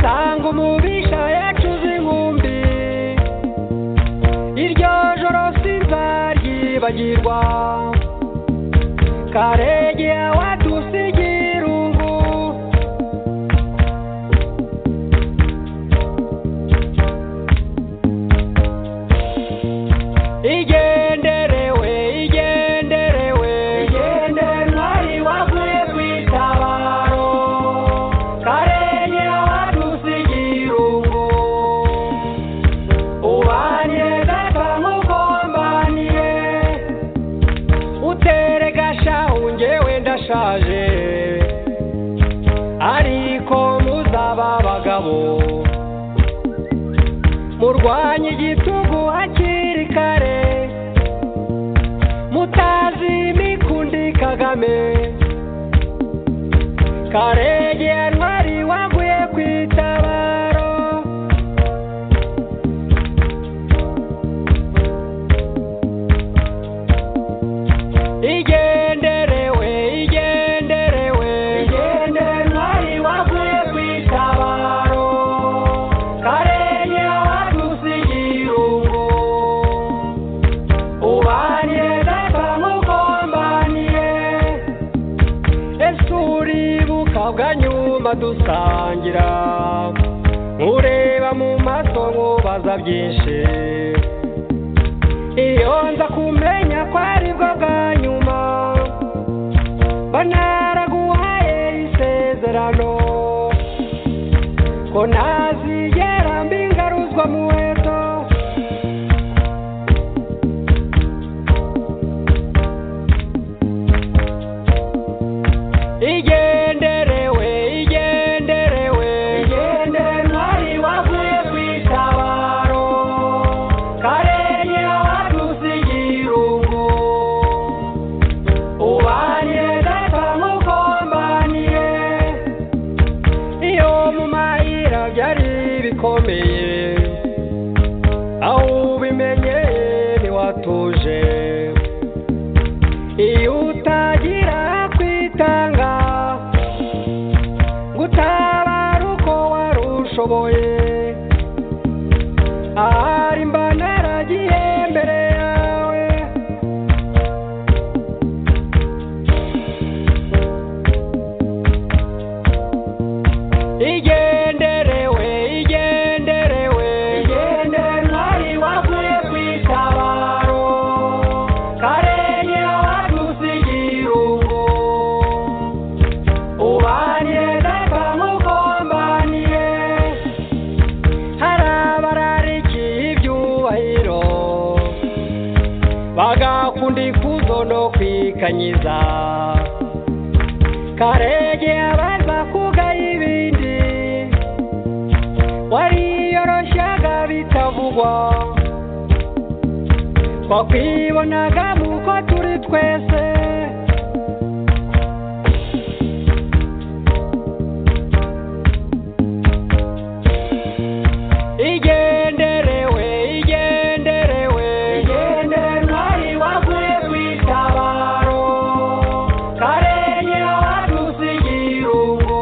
tanga umugisha yacuze inkumbi iryo joro sinzaryibagirwa karege wadusigira irungu igenderewe igenderewe igenderwa riwavuye ku itabaro karenge wadusigira irungu ubanye gata nk'ugombaniye utere gashahu ngewe ndashaje ariko muzaba abagabo murwanye igitugu hakiri kare mutazi imikundi kagame karege ntwari waguye ku itabaro igenderewe igenderewe igendere ntwari waguye ku itabaro karenge wadusigira irungu ubanye gata nk'ugombaniye ese uribuka bwa nyuma dusangira nkureba mu maso nkubaza byinshi iyo nza kumenya ko ari bwo bwa nyuma mba naraguhaye isezerano ko ntazigera mbingaruzwa muheto igenderewe igenderewe igendere ntwari wavuye ku itabaro karenge wadusigira irungu ubanye gata nk'ugombaniye iyo mu mayira byari bikomeye aho ubimenye ntiwatuje iyo utagira kwitanga ngo utabare uko wari ushoboye ahari mba naragiye mbere yawe igenderewe igenderewe igendere ntwari wavuye ku itabaro karenge wadusigira irungu ubanye gata nk'ugombaniye hari abararikiye ibyubahiro bagakunda ikuzo no kwikanyiza karege abaza kugaya ibindi wariyoroshyaga bitavugwa twakwibonaga muko turi twese igenderewe igenderewe igendere ntwari wavuye ku itabaro karenge wadusigira irungu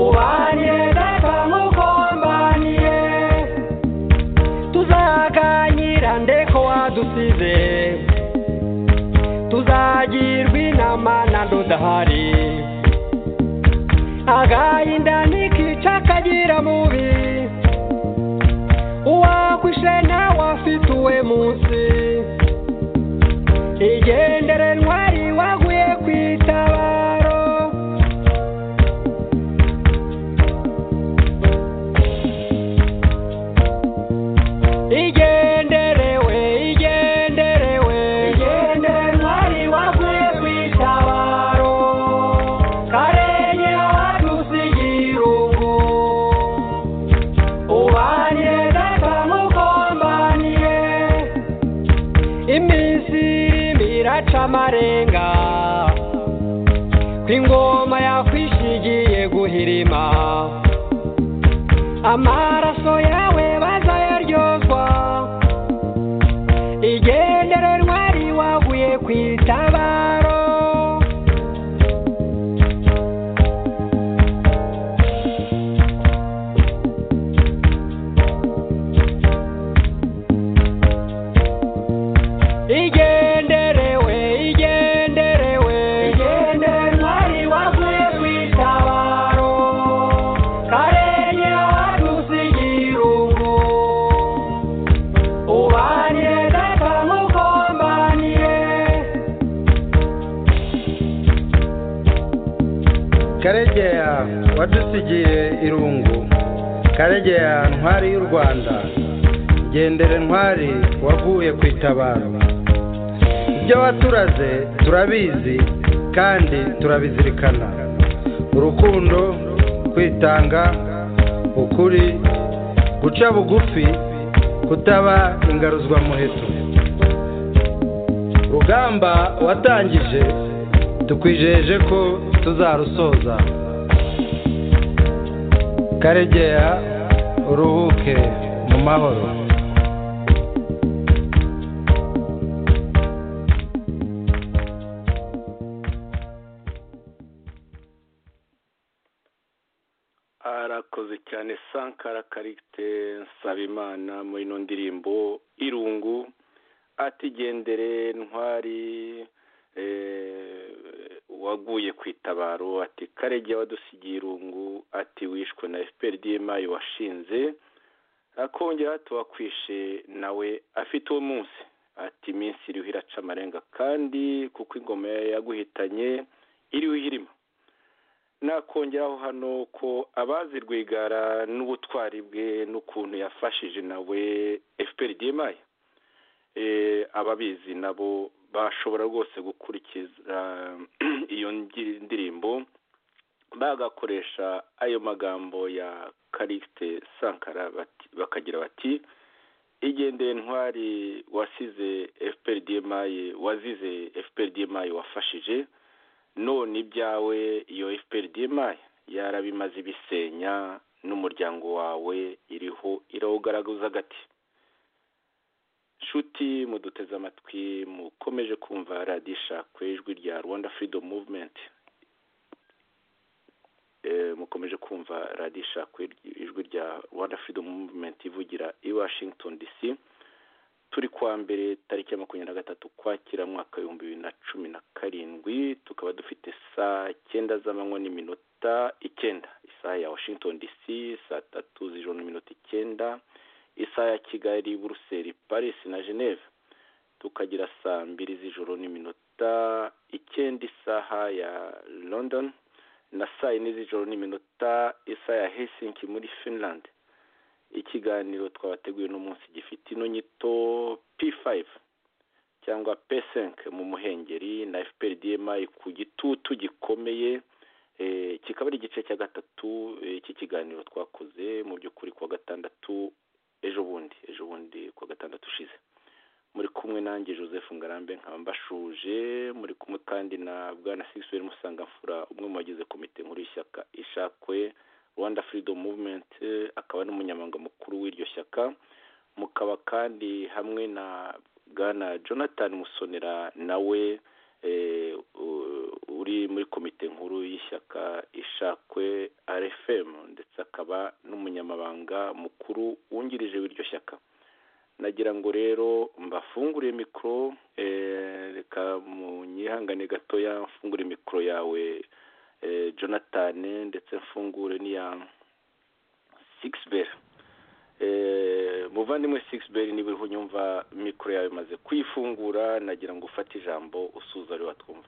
ubanye gata nk'ugombaniye tuzaganira ndeko wadusize tuzagirwa inama na ndudahari agahinda ntikica kagira mubi uwakwishe nawe afite uwe munsi igendere ntwari waguye ku itabaro igenderewe igenderewe igendere ntwari wavuye ku itabaro karenge wadusigira irungu ubanye gata nk'ugombaniye iminsi irimo iraca amarenga ko ingoma yakwishigiye guhirima amaraso yawe bazayaryozwa igendere ntwari waguye ku itabaro karegeya wadusigiye irungu karegeya ntwari y'u rwanda gendere ntwari wavuye ku itabaro ibyo waturaze turabizi kandi turabizirikana urukundo kwitanga ukuri guca bugufi kutaba ingaruzwamuheto rugamba watangije tukwijeje ko tuzarusoza karegeya uruhuke mu mahoro arakoze cyane sankara karite nsabimana muri ino ndirimbo irungu atigendere ntwari eh, waguye ku itabaro ati karege wadusigiye irungu ati wishwe na fpr dma washinze akongera tuwakwishe nawe afite uwo munsi ati iminsi iriho iraca amarenga kandi kuko ingoma yaguhitanye iriho irimo nakongeraho hano ko abazi rwigara n'ubutwari bwe n'ukuntu yafashije nawe fpr dma eh, ababizi nabo bashobora rwose gukurikiza iyo ngi- ndirimbo bagakoresha ayo magambo ya karikite sankara bati, bakagira bati igendere ntwari wasize fpr dma wazize fpr dma wafashije none ibyawe iyo fpr dma yarabimaze ibisenya n'umuryango wawe iriho irawugaragaza gati nshuti muduteze amatwi mukomeje kumva radiyo ishakwe ijwi rya rwanda freedom movement Eh, mukomeje kumva radiyo ishakwe ijwi rya rwanda freedom movement ivugira i washington dc turi kuwa mbere tariki ya makumyabiri na gatatu ukwakira mu mwaka w'ibihumbi bibiri na cumi na karindwi tukaba dufite saa cyenda z'amanywa n'iminota icyenda isaha ya washington dc saa tatu z'ijoro n'iminota icyenda isaha ya kigali buruseli paris na geneve tukagira saa mbiri z'ijoro n'iminota icyenda isaha ya london na saa yine z'ijoro n'iminota isaha ya helsinki muri finland ikiganiro twabateguye uno munsi gifite ino nyito p5 cyangwa p5 mu muhengeri na fpr dma ku gitutu gikomeye eh, kikaba ari igice cya gatatu eh, iki kiganiro twakoze mu by'ukuri kuwa gatandatu ejo bundi ejo bundi kuwa gatandatu ushize muri kumwe nanjye joseph ngarambe nkaba mbashuje muri kumwe kandi na bwana sixwell musangamfura umwe mu bagize komite nkuru y'ishyaka ishakwe rwanda freedom movement eh, akaba n'umunyamabanga mukuru w'iryo shyaka mukaba kandi hamwe na bwana jonathan musonera nawe eh, u- uri muri komite nkuru y'ishyaka ishakwe rfm ndetse akaba n'umunyamabanga mukuru wungirije w'iryo shyaka nagira ngo rero mbafungure mikoro eh, reka munyihangane gatoya mfungure mikoro yawe eh, jonathan ndetse mfungure n'iya sixbel Eh, muvandimwe sixbel niba uriho unyumva mikoro yawe imaze kuyifungura nagira ngo ufate ijambo usuza ari watwumva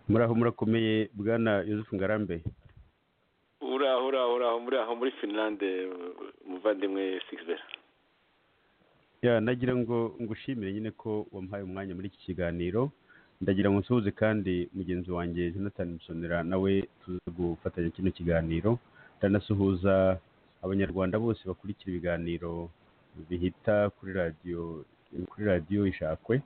muraho murakomeye bwana Yosefu ngarambe uraho uraho uraho muri aho muri finlande muvandimwe sixbel ya nagira ngo ngushimire nyine ko wamuhaye umwanya muri iki kiganiro ndagira ngo nsuhuze kandi mugenzi wanjye jonathan musonera nawe tuze gufatanya kino kiganiro ndanasuhuza abanyarwanda bose bakurikira ibiganiro bihita kuri radiyo kuri radiyo ishakwe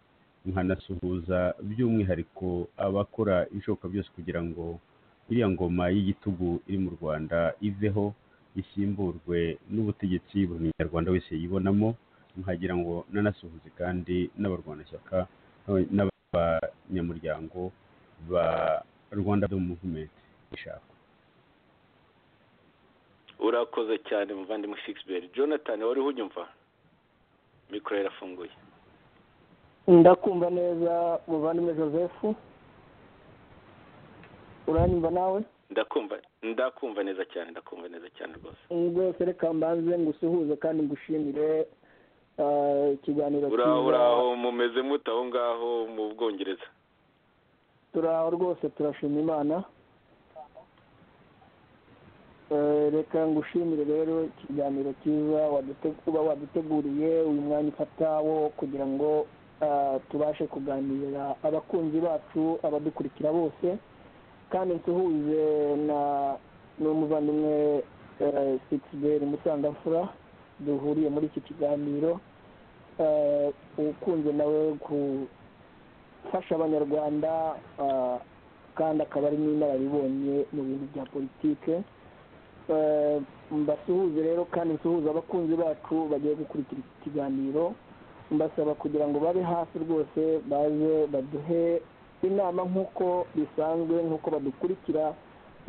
nkanasuhuza by'umwihariko abakora ibishoboka byose kugira ngo iriya ngoma y'igitugu iri mu rwanda iveho isimburwe n'ubutegetsi buri munyarwanda wese yibonamo nkagira ngo nanasuhuze kandi n'abarwanashyaka n'aba- n'abanyamuryango ba rwanda do muvumenti ishakwe urakoze cyane muvandimwe sixbel jonathan wariho unyumva mikoro yarafunguye ndakumva neza muvandimwe joseph uranyumva nawe ndakumva ndakumva neza cyane ndakumva neza cyane rwose rwose reka mbanze ngusuhuze kandi ngushimire ah, ikiganiro uraho cyiza. uraho mumeze mute aho ngaho mu bwongereza turaho rwose turashima imana Eh, reka ngushimire rero ikiganiro cyiza wadute- uba waduteguriye uyu mwanya ufata wo kugira ngo ah, tubashe kuganirira abakunzi bacu abadukurikira bose kandi nsuhuze na n'umuvandimwe sigiberi musangamfura duhuriye muri iki kiganiro Eh, ukunze nawe gufasha abanyarwanda ah, kandi akaba ari n'inararibonye mu bintu bya politike Eh, mbasuhuze rero kandi nsuhuze abakunzi bacu bagiye gukurikira iki kiganiro mbasaba kugira ngo babe hafi rwose baze baduhe inama nk'uko bisanzwe nk'uko badukurikira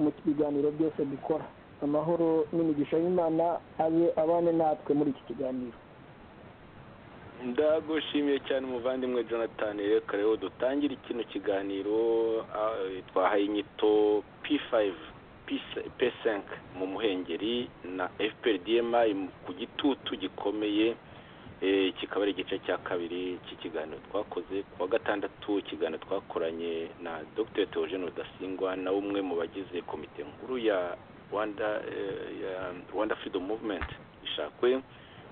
mu biganiro byose dukora amahoro n'imigisha y'imana abe abane natwe muri iki kiganiro ndagushimiye cyane umuvandimwe jonathan reka rero dutangire kino kiganiro ah, twahaye inyito p5 P- p5 mu muhengeri na fprdma ku gitutu gikomeye Eh, kikaba ari igice cya kabiri cy'ikiganiro twakoze ku wa gatandatu ikiganiro twakoranye na dr theogene rudasingwa na umwe mu bagize komite nkuru ya rwanda eh, ya rwanda freedom movement ishakwe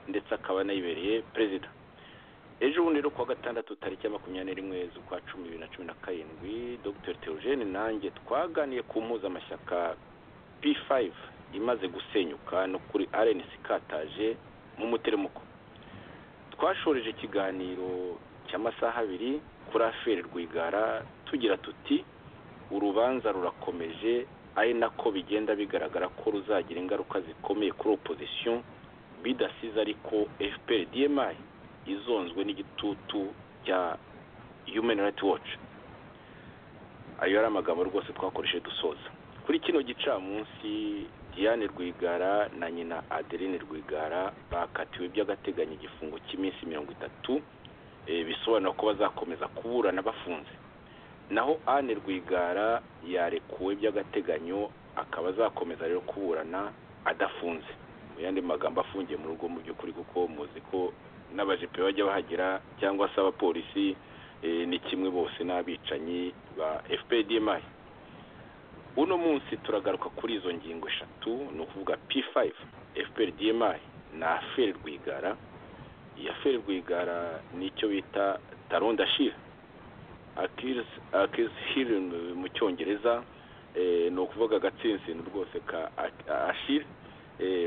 ndetse akaba anayibereye perezida ejo bundi rero ku wa gatandatu tariki ya makumyabiri n'imwe z'ukwa cumi bibiri na cumi na karindwi dr theogene nanjye twaganiye ku mpuzamashyaka p5 imaze gusenyuka no kuri rnc ikataje mu muteremuko twashoreje ikiganiro cy'amasaha abiri kuri aferi rwigara tugira tuti urubanza rurakomeje ari nako bigenda bigaragara ko ruzagira ingaruka zikomeye kuri opozisiyo bidasize ariko fpr dmi izonzwe n'igitutu cya human rights watch ayo yari amagambo rwose twakoresheje dusoza kuri kino gicamunsi diane rwigara na nyina adeline rwigara bakatiwe by'agateganyo igifungo cy'iminsi mirongo itatu eh, bisobanura ko bazakomeza kuburana bafunze naho anne rwigara yarekuwe by'agateganyo akaba azakomeza rero kuburana adafunze mu yandi magambo afungiye mu rugo mu by'ukuri kuko muzi ko n'abajepe bajya bahagera cyangwa se abapolisi eh, ni kimwe bose n'abicanyi ba fpdmi uno munsi turagaruka kuri izo ngingo eshatu ni ukuvuga p5 fpdmi na aferi rwigara iyi aferi rwigara ni icyo bita taronda shira akirisi hiri mu cyongereza eh, ni ukuvuga agatsinsino rwose ka ashiri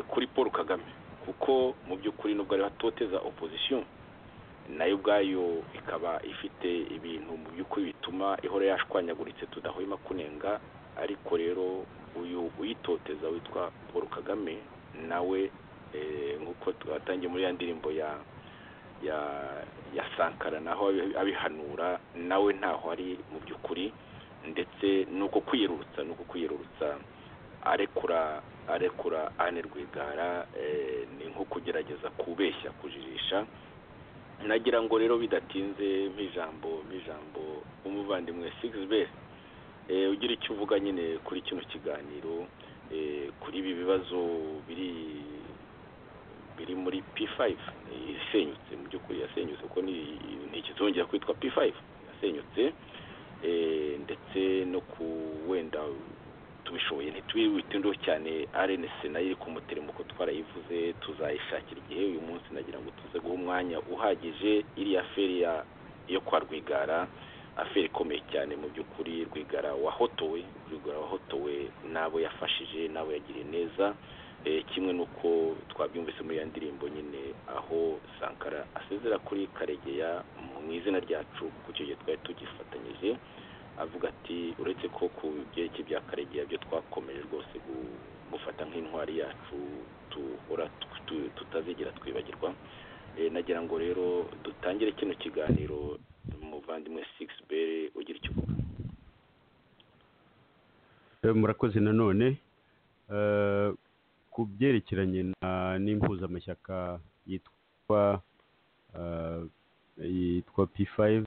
kuri paul kagame kuko mu by'ukuri nubwo ariho atoteza opozisiyo nayo ubwayo ikaba ifite ibintu mu by'ukuri bituma ihora yashwanyaguritse tudahwema kunenga ariko rero uyu uyitoteza witwa paul kagame nawe eh, nk'uko twatangiye muri ya ndirimbo ya ya ya sankara naho abi- abihanura nawe ntaho ari mu by'ukuri ndetse ni uko kwiyerurutsa ni uko kwiyerurutsa arekura arekura ane rwigara eh, ni nko kugerageza kubeshya kujijisha nagira ngo rero bidatinze nk'ijambo nk'ijambo umuvandimwe sigisiberi ugira icyo uvuga nyine kuri kino kiganiro eh, kuri ibi bibazo biri biri muri p5 eh, isenyutse mu by'ukuri yasenyutse kuko ni- ntikizongera kwitwa p5 yasenyutse eh, ndetse no ku wenda tubishoboye ntitwiwitindeho cyane rnc nayo iri ku muteremuko twarayivuze tuzayishakira igihe uyu munsi nagira ngo tuze guha umwanya uhagije iriya feri ya- yo kwa rwigara aferi ikomeye cyane mu by'ukuri rwigara wahotowe rwigara wahotowe n'abo yafashije n'abo yagiriye neza Eh, kimwe n'uko twabyumvise muri ya ndirimbo nyine aho sankara asezera kuri karegeya mu izina ryacu kuko icyo gihe twari tugifatanyije avuga ati uretse ko ku byerekeye bya karegeya byo twakomeje rwose gu- gufata nk'intwari yacu duhora tu- tu- tutazigera twibagirwa Eh, nagira ngo rero dutangire kino kiganiro umuvandimwe six bere ugira icyo uvuga Eh, murakoze nanone Eh, ku byerekeranye na- n'impuzamashyaka yitwa eh, yitwa p5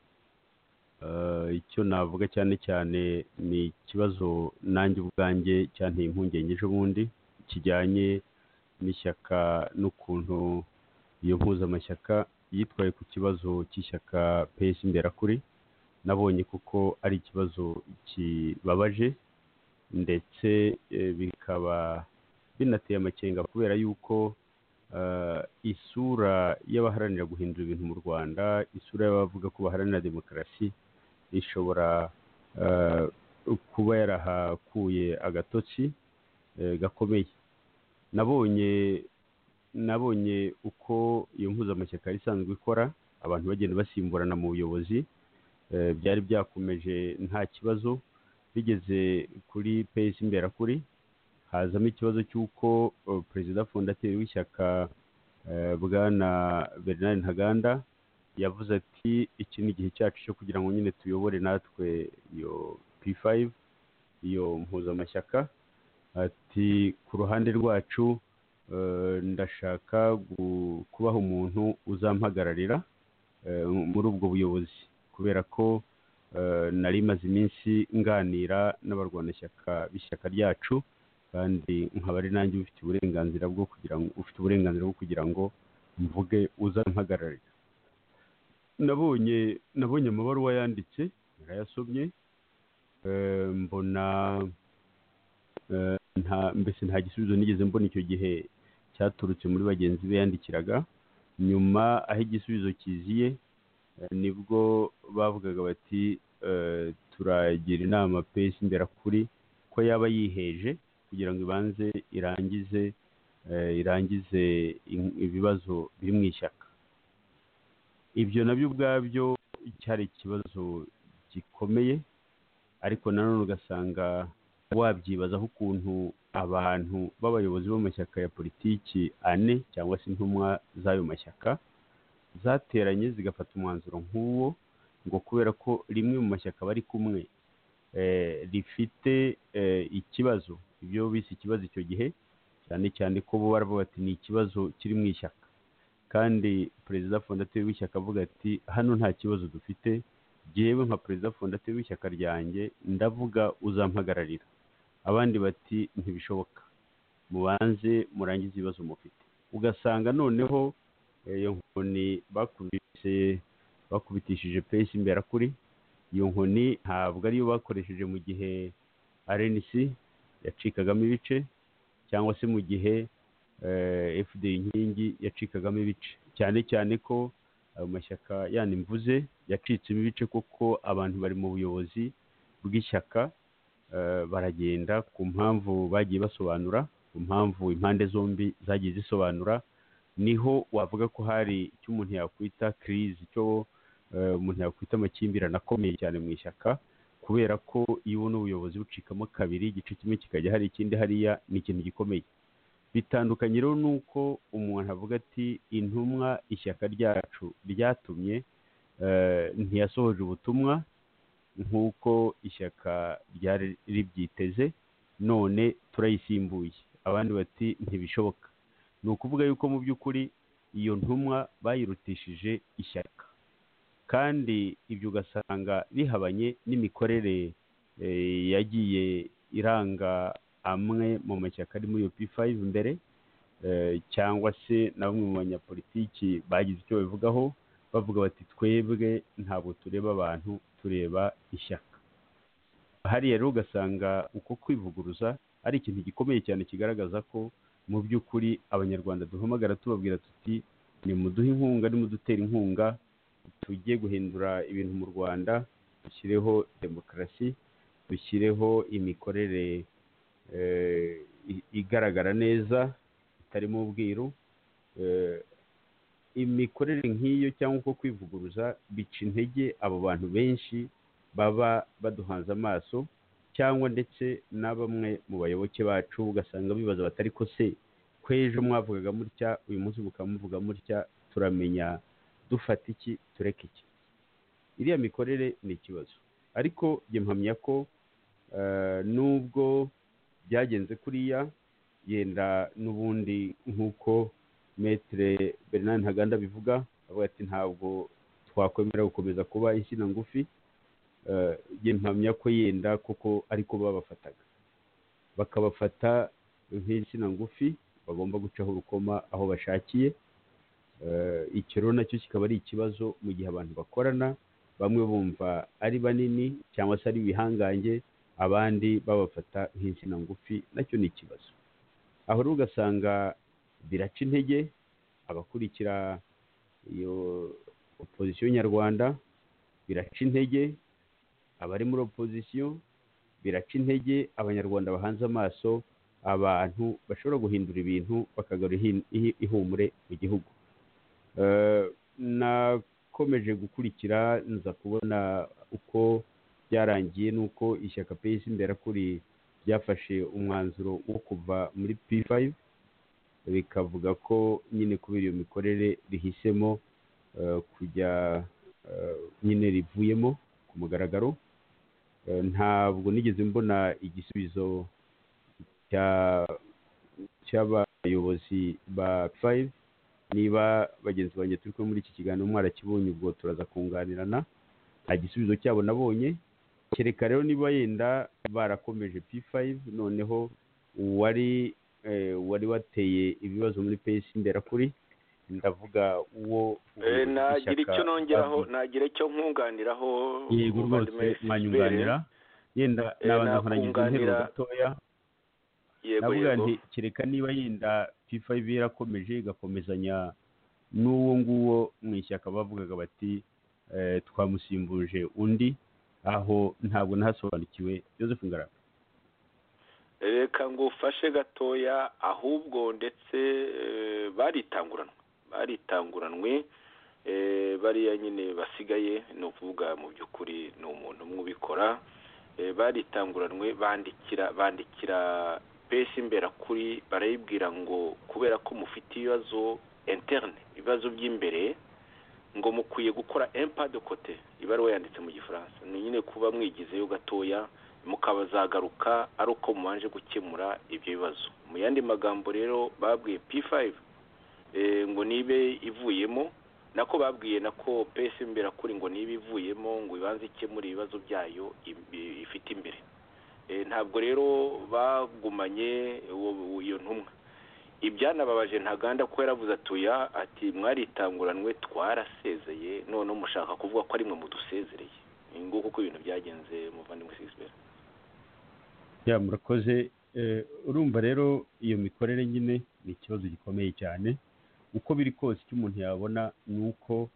eh, icyo navuga cyane cyane ni ikibazo nanjye ubwanjye cyanteye impungenge ejo bundi kijyanye n'ishyaka n'ukuntu iyo mpuzamashyaka yitwaye ku kibazo cy'ishyaka pes imberakuri nabonye kuko ari ikibazo kibabaje ndetse eh, bikaba binateye amakenga kubera yuko ah, isura y'abaharanira guhindura ibintu mu rwanda isura y'abavuga ko baharanira demokarasi ishobora ah, kuba yarahakuye agatotsi eh, gakomeye nabonye nabonye uko iyo mpuzamashyaka yari isanzwe ikora abantu bagenda basimburana mu buyobozi eh, byari byakomeje nta kibazo bigeze kuri pesi imberakuri hazamo ikibazo cy'uko eh, perezida fondateri w'ishyaka eh, bwana bernard ntaganda yavuze ati iki ni igihe cyacu cyo kugira ngo nyine tuyobore natwe iyo p5 iyo mpuzamashyaka ati ku ruhande rwacu eh, ndashaka gu- kubaha umuntu uzampagararira eh, muri ubwo buyobozi kubera ko eh, nari maze iminsi nganira n'abarwanashyaka b'ishyaka ryacu kandi nkaba ari nanjye ufite uburenganzira bwo kugira ngo ufite uburenganzira bwo kugira ngo mvuge uzampagararira nabonye nabonye amabaruwa yanditse narayasomye eh, mbona eh, nta mbese nta gisubizo nigeze mbona icyo gihe cyaturutse muri bagenzi be yandikiraga nyuma aho igisubizo kiziye eh, nibwo bavugaga bati eh, turagira inama pesi imberakuri ko yaba yiheje kugira ngo ibanze irangize eh, irangize in- ibibazo biri mu ishyaka ibyo nabyo ubwabyo cyari ikibazo gikomeye ariko nanone ugasanga wabyibazaho ukuntu abantu b'abayobozi b'amashyaka ya politiki ane cyangwa se intumwa z'ayo mashyaka zateranye zigafata umwanzuro nk'uwo ngo kubera ko rimwe mu mashyaka bari kumwe eh, rifite eh, ikibazo ibyo bise ikibazo icyo gihe cyane cyane ko bo baravuga bati ni ikibazo kiri mu ishyaka kandi perezida fondateri w'ishyaka avuga ati hano nta kibazo dufite jyewe nka perezida fondateri w'ishyaka ryanjye ndavuga uzampagararira abandi bati ntibishoboka mubanze murangize ibibazo mufite ugasanga noneho eh, iyo nkoni bakubise bakubitishije pesi imberakuri iyo nkoni ntabwo ariyo bakoresheje mu gihe rnc yacikagamo ibice cyangwa se mu gihe eh, fda inkingi yacikagamo ibice cyane cyane ko ayo mashyaka yandi mvuze yacitsemo ibice kuko abantu bari mu buyobozi bw'ishyaka eh, baragenda ku mpamvu bagiye basobanura ku mpamvu impande zombi zagiye zisobanura niho wavuga ko hari icyo umuntu yakwita kirizi cyo eh, umuntu yakwita amakimbirane akomeye cyane mu ishyaka kubera ko iyo ubona ubuyobozi bucikamo kabiri igice kimwe kikajya hari ikindi hariya ni ikintu gikomeye bitandukanye rero nuko umuntu avuga ati intumwa ishyaka ryacu ryatumye eh, ntiyasohoje ubutumwa nk'uko ishyaka ryari ribyiteze none turayisimbuye abandi bati ntibishoboka ni ukuvuga yuko mu by'ukuri iyo ntumwa bayirutishije ishyaka kandi ibyo ugasanga bihabanye n'imikorere eh, yagiye iranga amwe mu mashyaka ari muri iyo p5 mbere eh, cyangwa se na bamwe mu banyapolitiki bagize icyo babivugaho bavuga bati twebwe ntabwo tureba abantu tureba ishyaka hariya rero ugasanga uko kwivuguruza ari ikintu gikomeye cyane kigaragaza ko mu by'ukuri abanyarwanda duhamagara tubabwira tuti nimuduhe inkunga nimudutera inkunga tujye guhindura ibintu mu rwanda dushyireho demokarasi dushyireho imikorere eh, i- igaragara neza itarimo ubwiru eh, imikorere nk'iyo cyangwa uko kwivuguruza bica intege abo bantu benshi baba baduhanze amaso cyangwa ndetse na bamwe mu bayoboke bacu ugasanga bibaza bati ariko se kw'ejo mwavugaga mutya uyu munsi mukaba muvuga mutya turamenya dufata iki tureka iki iriya mikorere ni ikibazo ariko njye mpamya ko eh, nubwo byagenze kuriya yenda n'ubundi nk'uko metere bernard ntaganda abivuga avuga ati ntabwo twakwemera gukomeza kuba insina ngufi eh, njye mpamya ko yenda kuko ariko babafataga bakabafata nk'insina ngufi bagomba gucaho urukoma aho bashakiye Eh, icyo rero nacyo kikaba ari ikibazo mu gihe abantu bakorana bamwe bumva ari banini cyangwa se ari ibihangange abandi babafata nk'insina ngufi nacyo ni ikibazo aho rero ugasanga biraca intege abakurikira iyo opozisiyo nyarwanda biraca intege abari muri opozisiyo biraca intege abanyarwanda bahanze amaso abantu bashobora guhindura ibintu bakagarura ihi- ihi- ihumure mu gihugu Eh, nakomeje gukurikira nza kubona uko byarangiye n'uko ishyaka peyisi imberakuri ryafashe umwanzuro wo kuva muri p5 rikavuga ko nyine kubera iyo mikorere rihisemo eh, kujya eh, nyine rivuyemo ku mugaragaro Eh, ntabwo nigeze mbona igisubizo cya- cy'abayobozi ba p5 niba bagenzi banjye turi kumwe muri iki kiganiro mwarakibonye ubwo turaza kunganirana nta gisubizo cyabo nabonye kereka rero niba yenda barakomeje p5 noneho uwari eh, wari wateye ibibazo muri pesi imberakuri ndavuga uwo Eh, ubuyobozi nagira bw'ishyaka icyo nongeraho bavuze. nagira icyo nkunganiraho yego rwose muvandimwe mwanyunganira yenda Eh, nabanza nkorangiza interuro nakunganira- gatoya yego navuga yego nti kereka niba yenda p5 yarakomeje igakomezanya n'uwo nguwo mu ishyaka bavugaga bati eh, twamusimbuje undi aho ntabwo nahasobanukiwe joseph ngarama reka ngufashe gatoya ahubwo ndetse eh, baritanguranwe baritanguranwe eh, bariya nyine basigaye ni ukuvuga mu by'ukuri ni umuntu umwe ubikora eh, baritanguranwe bandikira bandikira pesi imberakuri barayibwira ngo kubera ko mufite ibibazo interne ibibazo by'imbere ngo mukwiye gukora empa de kote ibaruwa yanditse mu gifaransa ni nyine kuba mwigizeyo gatoya mukabazagaruka ari uko mubanje gukemura ibyo bibazo mu yandi magambo rero babwiye p5 eh, ngo nibe ivuyemo nako babwiye nako pesi imbere kuri ngo niba ivuyemo ngo ibanze ikemure ibibazo byayo im- ifite imbere Eh, ntabwo rero bagumanye uwo- iyo ntumwa ibyanababaje ntaganda ko yaravuze atuya ati mwaritanguranwe twarasezeye noneho mushaka kuvuga ko ari mwe mudusezereye ni nguko uko ibintu byagenze muvandimwe sisibera ya murakoze Eh, urumva rero iyo mikorere nyine ni ikibazo gikomeye cyane uko biri kose icyo umuntu yabona ni uko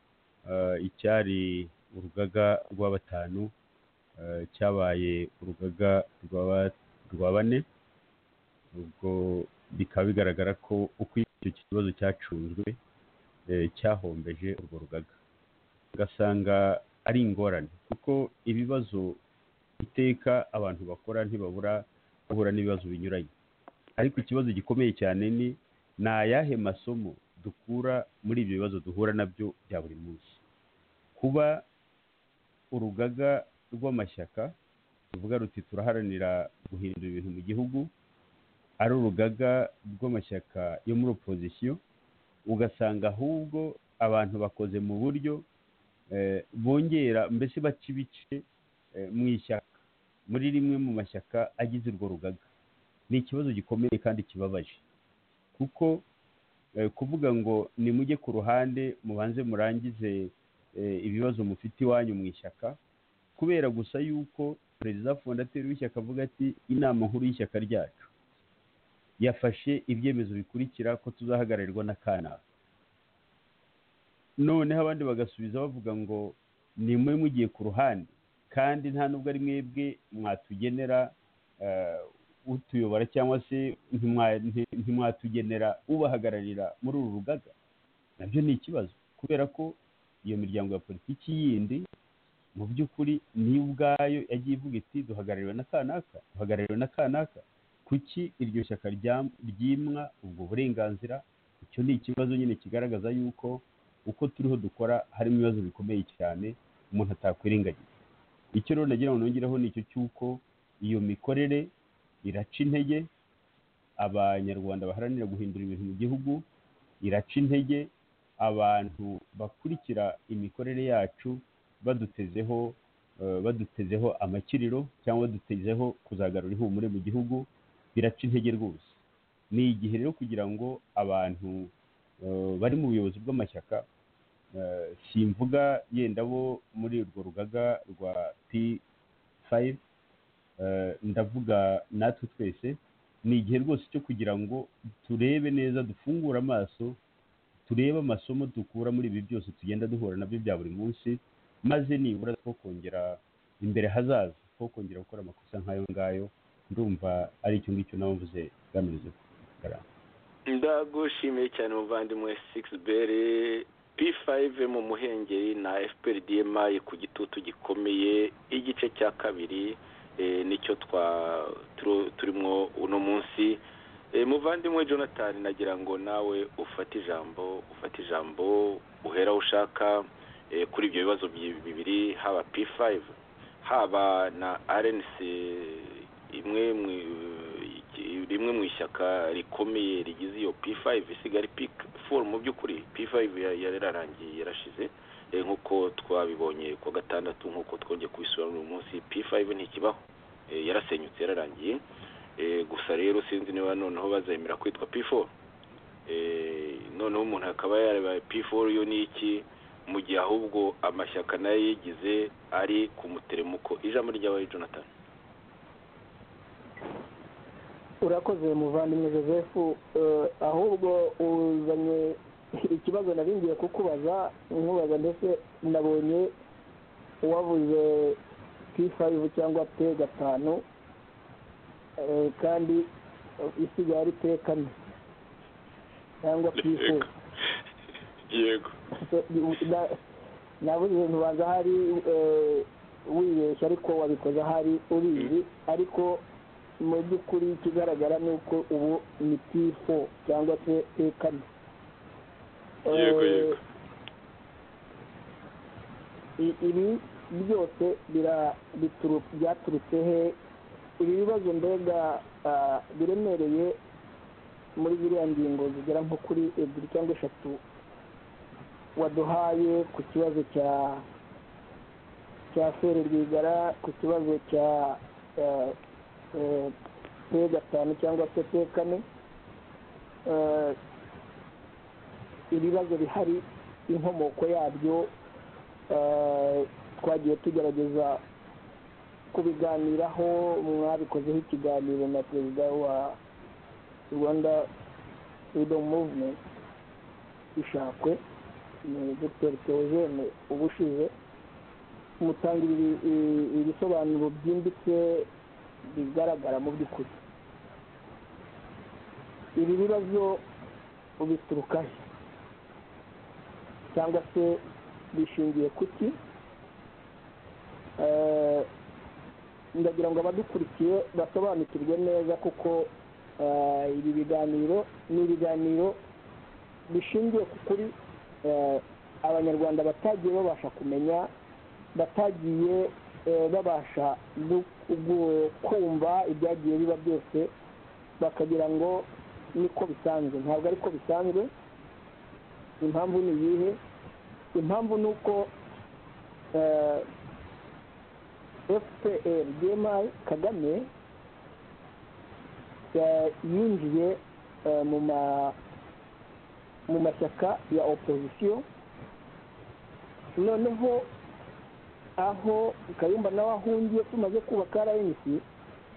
eh, icyari urugaga rwa batanu eh, cyabaye urugaga rw'aba- rwa bane ubwo bikaba bigaragara ko uko icyo kibazo cyacunzwe eh, cyahombeje urwo rugaga ugasanga ari ingorane kuko ibibazo iteka abantu bakora ntibabura bahura n'ibibazo binyuranye ariko ikibazo gikomeye cyane ni ni ayahe masomo dukura muri ibyo bibazo duhura nabyo bya buri munsi kuba urugaga rw'amashyaka ruvuga ruti turaharanira guhindura ibintu mu gihugu ari urugaga rw'amashyaka yo muri opozisiyo ugasanga ahubwo abantu bakoze mu buryo eh, bongera mbese baca ibice eh, mu ishyaka muri rimwe mu mashyaka agize urwo rugaga ni ikibazo gikomeye kandi kibabaje kuko eh, kuvuga ngo nimujye ku ruhande mubanze murangize eh, ibibazo mufite iwanyu mu ishyaka kubera gusa yuko perezida fondateri w'ishyaka avuga ati inama nkuru y'ishyaka ryacu yafashe ibyemezo bikurikira ko tuzahagararirwa na kanaka noneho abandi bagasubiza bavuga ngo nimwe mugiye ku ruhande kandi nta nubwo ari mwebwe mwatugenera eh, utuyobora cyangwa se ntimwa- nti- ntimwatugenera ubahagararira muri uru rugaga nabyo ni ikibazo kubera ko iyo miryango ya politiki yindi mu by'ukuri niyo ubwayo yagiye ivuga iti duhagarariwe na kanaka duhagarariwe na kanaka kuki iryo shyaka ryam- ryimwa ubwo burenganzira icyo ni ikibazo nyine kigaragaza yuko uko turiho dukora harimo ibibazo bikomeye cyane umuntu atakwirengagiza icyo rero nagira ngo nongereho ni icyo cy'uko iyo mikorere iraca intege abanyarwanda baharanira guhindura ibintu mu gihugu iraca intege abantu bakurikira imikorere yacu badutezeho eh, badutezeho amakiriro cyangwa badutezeho kuzagarura ihumure mu gihugu biraca intege rwose ni igihe rero kugira ngo abantu eh, bari mu buyobozi bw'amashyaka eh, simvuga yenda bo muri urwo rugaga rwa p5 eh, ndavuga natwe twese ni igihe rwose cyo kugira ngo turebe neza dufungure amaso turebe amasomo dukura muri ibi byose tugenda duhura nabyo bya buri munsi maze nibura two kongera imbere hazaza two kongera gukora amakosa nk'ayo ngayo ndumva ari icyo ngicyo nawe mvuze bwameze kugaragara ndagushimiye cyane muvandimwe sigisi bere p five mu muhengeri na fprdma ku gitutu gikomeye igice cya kabiri eh, nicyo twa turu- turimo uno munsi Eh, muvandimwe jonathan nagira ngo nawe ufate ijambo ufate ijambo uhera aho ushaka eh, kuri ibyo bibazo bi- bibiri haba p five haba na rnc imwe mu- iki- rimwe mu ishyaka rikomeye rigize iyo p5 isigara p4 mu by'ukuri p5 ya- yararangiye yarashize Eh, nk'uko twabibonye ku wa gatandatu nk'uko twongeye kubisubira uyu munsi p5 ntikibaho Eh, yarasenyutse yararangiye Eh, gusa rero sinzi niba noneho bazemera kwitwa p4 Eh, noneho umuntu akaba yareba p4 yo ni iki mu gihe ahubwo amashyaka nayo yigize ari ku muteremuko ijambo ry'abaye jonathan urakoze muvandimwe joseph eh, ahubwo uzanye ikibazo naringiye kukubaza nkubaza ndetse nabonye wavuze p5 cyangwa p gatanu eh, kandi eh, isigaye ari p kane cyangwa p4 yego Na- nabuze ibintu banza hari eh, wibeshya ariko wabikoze ahari urizi ariko mu by'ukuri ikigaragara ni uko ubu ni p4 cyangwa se p4 Eh, yego yego i- ibi byose bira- bituru- byaturutse he ibi bibazo mbega ah, biremereye muri ziriya ngingo zigera nko kuri ebyiri cyangwa eshatu waduhaye ku kibazo cya cya feri rwigara ku kibazo cya eh, eh, pe gatanu cyangwa se pe kane eh, ibibazo bihari inkomoko yabyo eh, twagiye tugerageza kubiganiraho mwabikozeho ikiganiro na perezida wa rwanda freedom movement ishakwe ni dr theogene ubushize mutanga ibi- ibi- ibisobanuro byimbitse bigaragara mu by'ukuri ibi bibazo bituruka he cyangwa se bishingiye kuki Eh, ndagira ngo abadukurikiye basobanukirwe neza kuko eh, ibi biganiro ni ibiganiro bishingiye ku kuri eh, abanyarwanda batagiye babasha kumenya batagiye eh, babasha gu- gu- kumva ibyagiye biba byose bakagira ngo niko bisanzwe ntabwo ariko bisanzwe impamvu ni iyihe impamvu ni uko eh, fpr dma kagame eh, yinjiye eh, mu ma mu mashyaka ya opozisiyo noneho aho kayumba nawe ahungiye tumaze kubaka rnc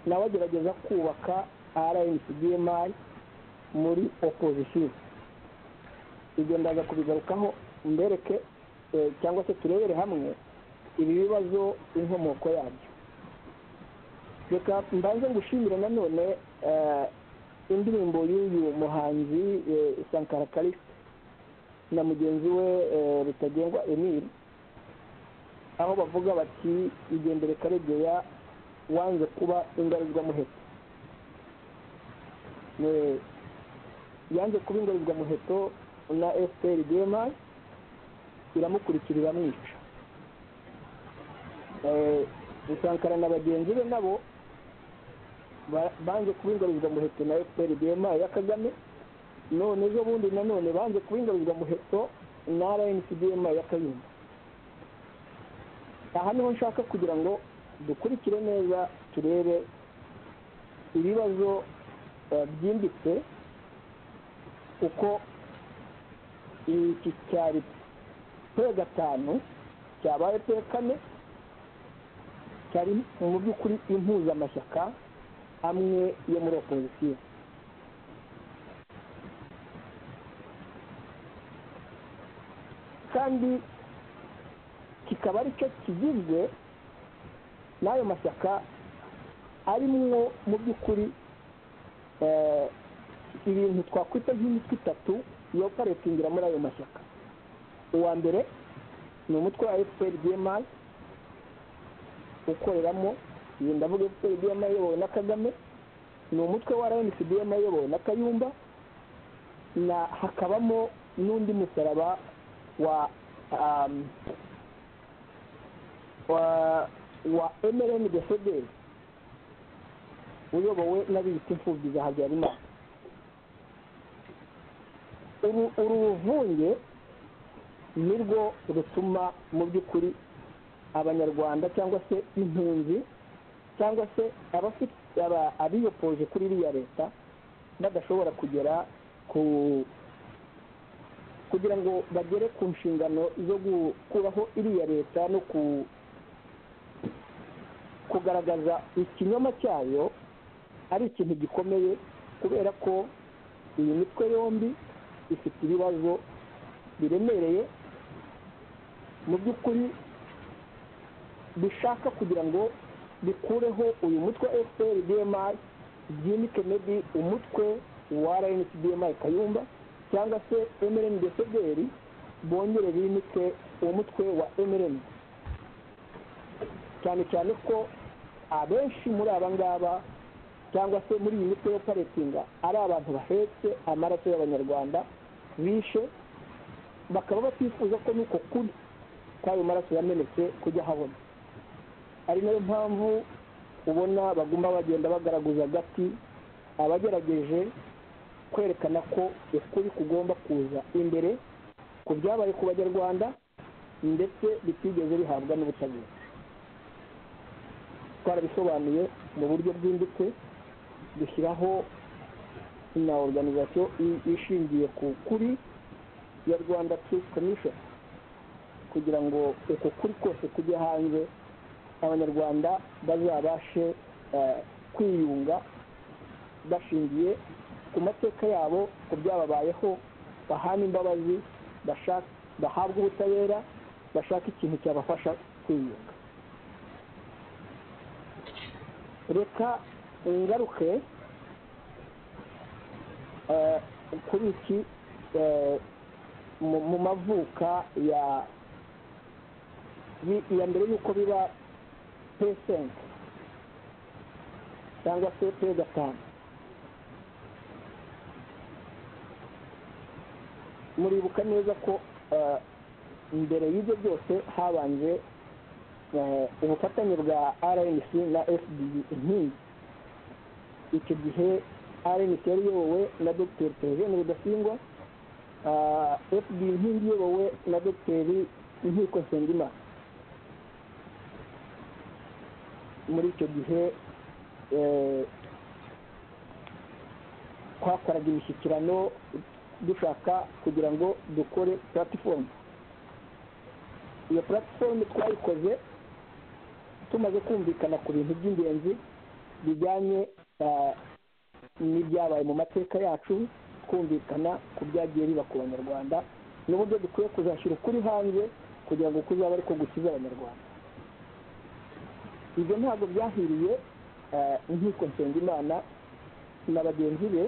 nawe agerageza kubaka rnc dma muri opozisiyo ibyo ndaza kubigarukaho mbereke eh, cyangwa se turebere hamwe ibi bibazo inkomoko yabyo reka mbanze gushimira nanone eh, indirimbo y'uyu muhanzi eh, sankara karisi na mugenzi we eh, rutagengwa emile aho bavuga bati igendere karegeya wanze kuba ingarizwamuheto Ne- yanze kuba ingarizwamuheto na fpr dema iramukurikirira mwica Eh, rusankara na bagenzi be nabo ba- banze kuba ingarizwamuheto na fpr dema ya kagame none ejo bundi nanone banze kuba ingaruzamuheto na rncdma ya kayumba aha niho nshaka kugira ngo dukurikire neza turebe ibibazo eh, byimbitse uko iki cyari pe gatanu cyabaye pe kane cyari mu by'ukuri impuzamashyaka amwe yo muri opozisiyo kandi kikaba aricyo kigizwe n'ayo mashyaka arimwo mu by'ukuri eh, ibintu twakwita nk'imitwe itatu yo paretingira muri ayo mashyaka uwa mbere ni umutwe wa fpr dmi ukoreramo iyi ndavuga fpr dmi iyobowe na kagame ni umutwe wa rnc dmi iyobowe na kayumba na hakabamo n'undi musaraba wa um, wa wa mrn de fdr uyobowe n'abiyita imfubyi za habyarimana uru uru ruvunge nirwo rutuma mu by'ukuri abanyarwanda cyangwa se impunzi cyangwa se abafite aba- abiyopoje kuri iriya leta badashobora kugera ku kugira ngo bagere ku nshingano zo gukuraho iriya leta no ku kugaragaza ikinyoma cyayo ari ikintu gikomeye kubera ko iyi mitwe yombi ifite ibibazo biremereye mu by'ukuri bishaka kugira ngo bikureho uyu mutwe wa fpr dmi byimike mebi umutwe wa rnc dmi kayumba cyangwa se mrn desederi bongere bimike umutwe wa mrn cyane cyane ko abenshi muri aba ngaba cyangwa se muri iyi mitwe yo paretinga ari abantu bahetse amaraso y'abanyarwanda bishe bakaba batifuza ko n'uko kuri kw'ayo maraso yamenetse kujya habona ari nayo mpamvu ubona baguma bagenda bagaragaza agati abagerageje kwerekana ko ukuri kugomba kuza imbere ku byabaye ku banyarwanda ndetse bitigeze bihabwa n'ubutabera twarabisobanuye mu buryo bwimbitse dushyiraho na organization i- ishingiye ku kuri ya rwanda truth commission kugira ngo uko kuri kose kujya hanze abanyarwanda bazabashe eh, kwiyunga bashingiye ku mateka yabo ku byababayeho bahana imbabazi bashaka- bahabwe ubutabera bashaka ikintu cyabafasha kwiyunga reka ngaruke eh, kuri iki eh, mu mu mavuka ya ya mbere y'uko biba pesenti cyangwa se pe gatanu muribuka neza ko eh, mbere y'ibyo byose habanje eh, ubufatanye bwa rnc na fd inkingi icyo gihe rnc yari iyobowe na dr perezida rudasingwa Ah, fd inkingi iyobowe na dogiteri inkiko nsengimana muri icyo gihe eh, twakoraga imishyikirano dushaka kugira ngo dukore puratifomu iyo puratifomu twayikoze tumaze kumvikana ku bintu by'ingenzi bijyanye ah, n'ibyabaye mu mateka yacu kumvikana ku byagiye biba ku banyarwanda n'uburyo dukwiye kuzashyira ukuri hanze kugira ngo kuzaba ariko gukiza abanyarwanda ibyo ntabwo byahiriye eh, inkiko nsengimana na bagenzi be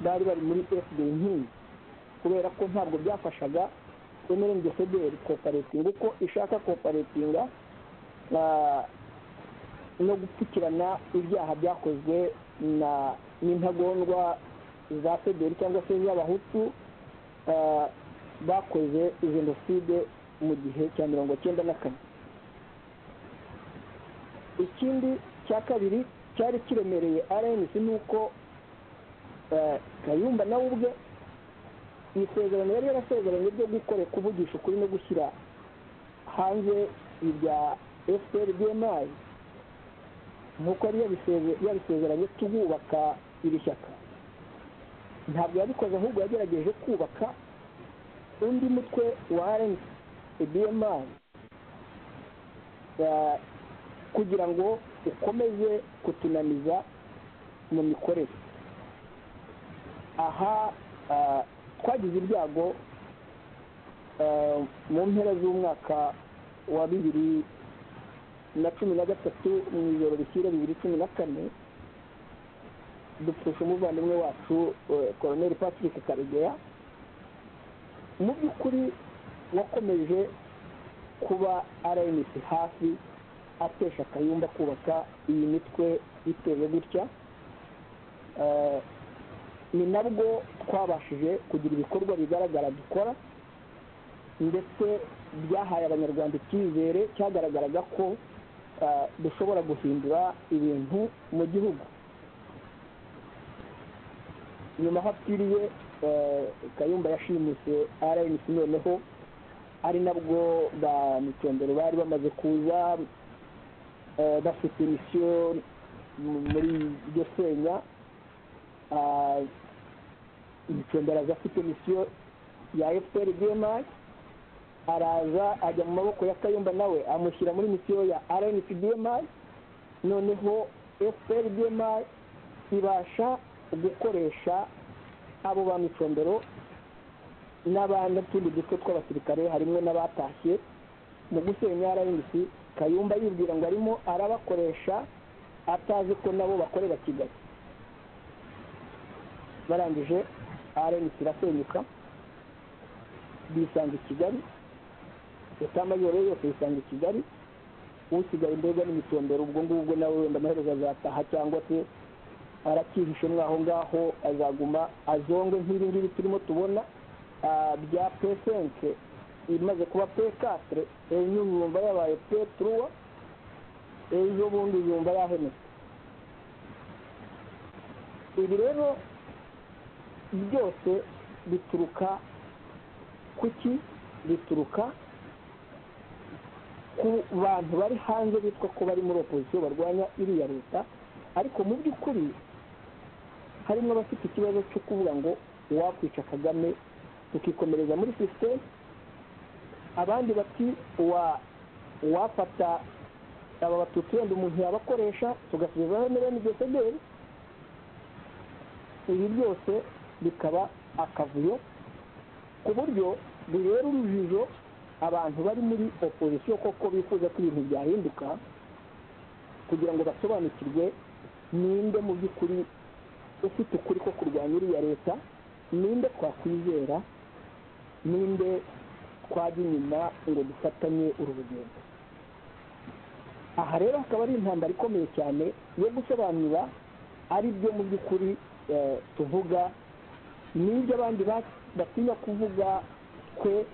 bari bari muri fd inkingi kubera ko ntabwo byafashaga mrndfdr koperatinga uko ishaka koperatinga ah, no gupfukirana ibyaha byakozwe na n'intagondwa za federi cyangwa se z'abahutu ah, bakoze jenoside mu gihe cya mirongo cyenda na kane ikindi cya kabiri cyari kiremereye rnc ni uko ah, kayumba nawe ubwe isezerano yari yarasezeranye ryo gukore kuvugisha ukuri no gushyira hanze ibya fpr dmi nk'uko yari yabiseze- yabisezeranye tububaka iri shyaka ntabwo yabikoze ahubwo yagerageje kubaka undi mutwe wa rnc bmi kugira ngo ukomeze kutunaniza mu mikorere aha ah, twagize ibyago ah, mu mpera z'umwaka wa bibiri na cumi na gatatu mu ijoro rishyira bibiri cumi na kane dupfusha umuvandimwe wacu koroneri patrick karegeya mu by'ukuri wakomeje kuba rnc hafi atesha akayumba kubaka iyi mitwe iteye gutya Eh, ni nabwo twabashije kugira ibikorwa bigaragara dukora ndetse byahaye abanyarwanda icyizere cyagaragaraga ko eh, dushobora guhindura ibintu mu gihugu nyuma hapfiriye eh, kayumba yashimise rnc noneho ari nabwo ba mitondero bari bamaze kuza eh, bafite misiyo mu- muri iryo senya Ah, Mitondero aza afite misiyo ya fpr dmi araza ajya mu maboko ya kayumba nawe amushyira muri misiyo ya rnc dmi noneho fpr dmi ibasha gukoresha abo ba mitondero n'abandi tundi duce tw'abasirikare harimo n'abatashye mu gusenya rnc kayumba yibwira ngo arimo arabakoresha atazi ko nabo bakorera kigali barangije rnc irasenyuka bisanga i kigali etamayoro ye yose yisanga i kigali usigaye mbega n'imitondero ubwo ngubwo nawe wenda amaherezo azataha cyangwa se arakihishe mwaho ngaho azaguma azongwe nk'ibi ngibi turimo tubona ah, bya pesenke imaze kuba pekatre ejo yumva yabaye petruwa ejo bundi yumva yahemutse ibi rero byose bituruka kuki bituruka ku bantu bari hanze bitwa ko bari muri opozisiyo barwanya iriya leta ariko mu by'ukuri harimo abafite ikibazo cyo kuvuga ngo uwakwica kagame tukikomereza muri sisiteme abandi bati wa uwafata aba batutsi wenda umuntu yabakoresha tugasubizaho miliyoni gesederi ibi byose bikaba akavuyo ku buryo bibera urujijo abantu bari muri opozisiyo koko bifuza ko ibintu byahinduka kugira ngo basobanukirwe ninde mu by'ukuri ufite ukuri ko kurwanya iriya leta ninde twakwizera ninde twajya inyuma ngo dufatanye uru rugendo aha rero hakaba ari intambara ikomeye cyane yo gusobanura ari byo mu by'ukuri eh, tuvuga n'ibyo abandi ba- batinya kuvuga twe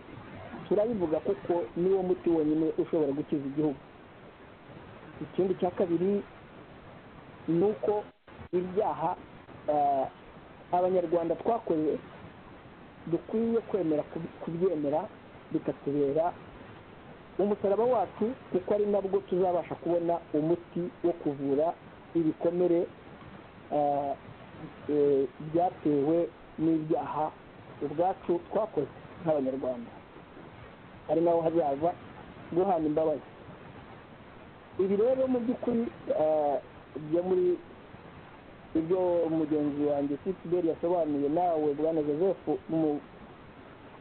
turabivuga kuko niwo muti wonyine ushobora gukiza igihugu ikindi cya kabiri ni uko ibyaha eh, abanyarwanda twakoze dukwiye kwemera kub- kubyemera bikatubera umusaraba wacu kuko ari nabwo tuzabasha kubona umuti wo kuvura ibikomere eh, eh, byatewe n'ibyaha ubwacu twakoze nk'abanyarwanda ari naho hazaza guhana imbabazi ibi rero mu by'ukuri eh, byo muri ibyo mugenzi wanjye sitiberi yasobanuye nawe bwana joseph mu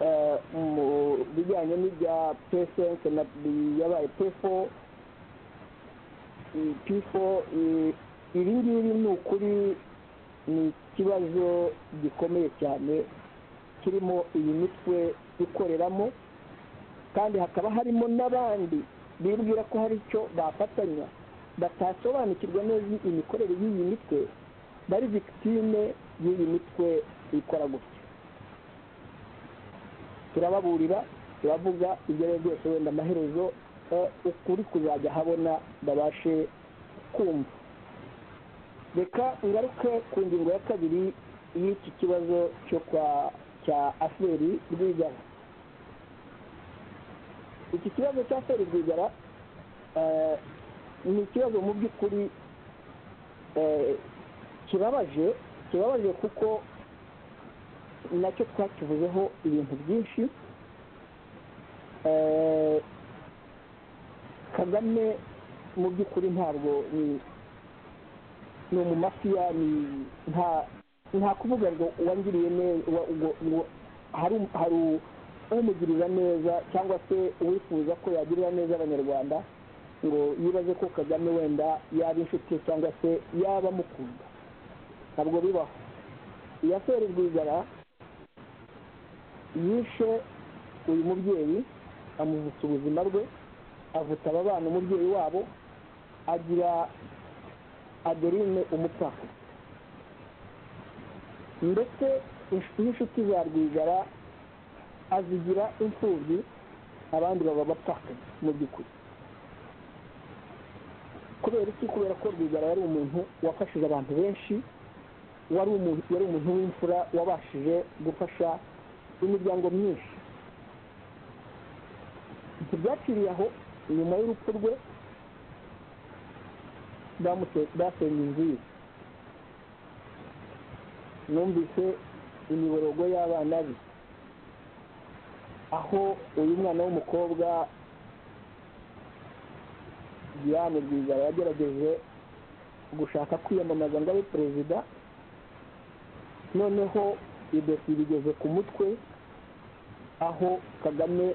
eh, mu bijyanye n'ibya pesense na yabaye pefo pifo ibi ngibi ni ukuri ni ikibazo gikomeye cyane kirimo iyi mitwe ikoreramo kandi hakaba harimo n'abandi bibwira ko hari icyo bafatanya batasobanukirwa neza imikorere y'iyi mitwe bari victime y'iyi mitwe ikora gutya turababurira turavuga ibyo ari byo byose wenda amaherezo eh, ukuri kuzajya habona babashe kumva reka ngaruke ku ngingo ya kabiri y'iki kibazo cyo kwa cya aferi rwigara iki kibazo cya aferi rwigara eh, ni ikibazo mu by'ukuri eh, kibabaje kibabaje kuko nacyo twakivuzeho ibintu byinshi eh, kagame mu by'ukuri ntabwo ni ni umumafiya ni nta nta kuvuga ngo uwangiriye neza uwa- ngo- ngo hari um- hari umugirira neza cyangwa se uwifuza ko yagirira neza abanyarwanda ngo yibaze ko kagame wenda yaba inshuti ye cyangwa se yaba amukunda ntabwo bibaho iyaseri rwigara yishe uyu mubyeyi amuvutsa ubuzima bwe avutsa aba bana umubyeyi wabo agira adeline umupfakazi ndetse insh- n'inshuti za rwigara azigira imfubyi abandi baba abapfakazi mu by'ukuri kubera iki kubera ko rwigara yari umuntu wafashije abantu benshi wari umuntu yari umuntu w'imfura wabashije gufasha imiryango myinshi ntibyaciriye aho nyuma y'urupfu rwe bamute- basenye inzu ye numvise imiborogo y'abana be aho uyu mwana w'umukobwa diane rwigara yagerageje gushaka kwiyamamaza ngo abe perezida noneho idosiye igeze ku mutwe aho kagame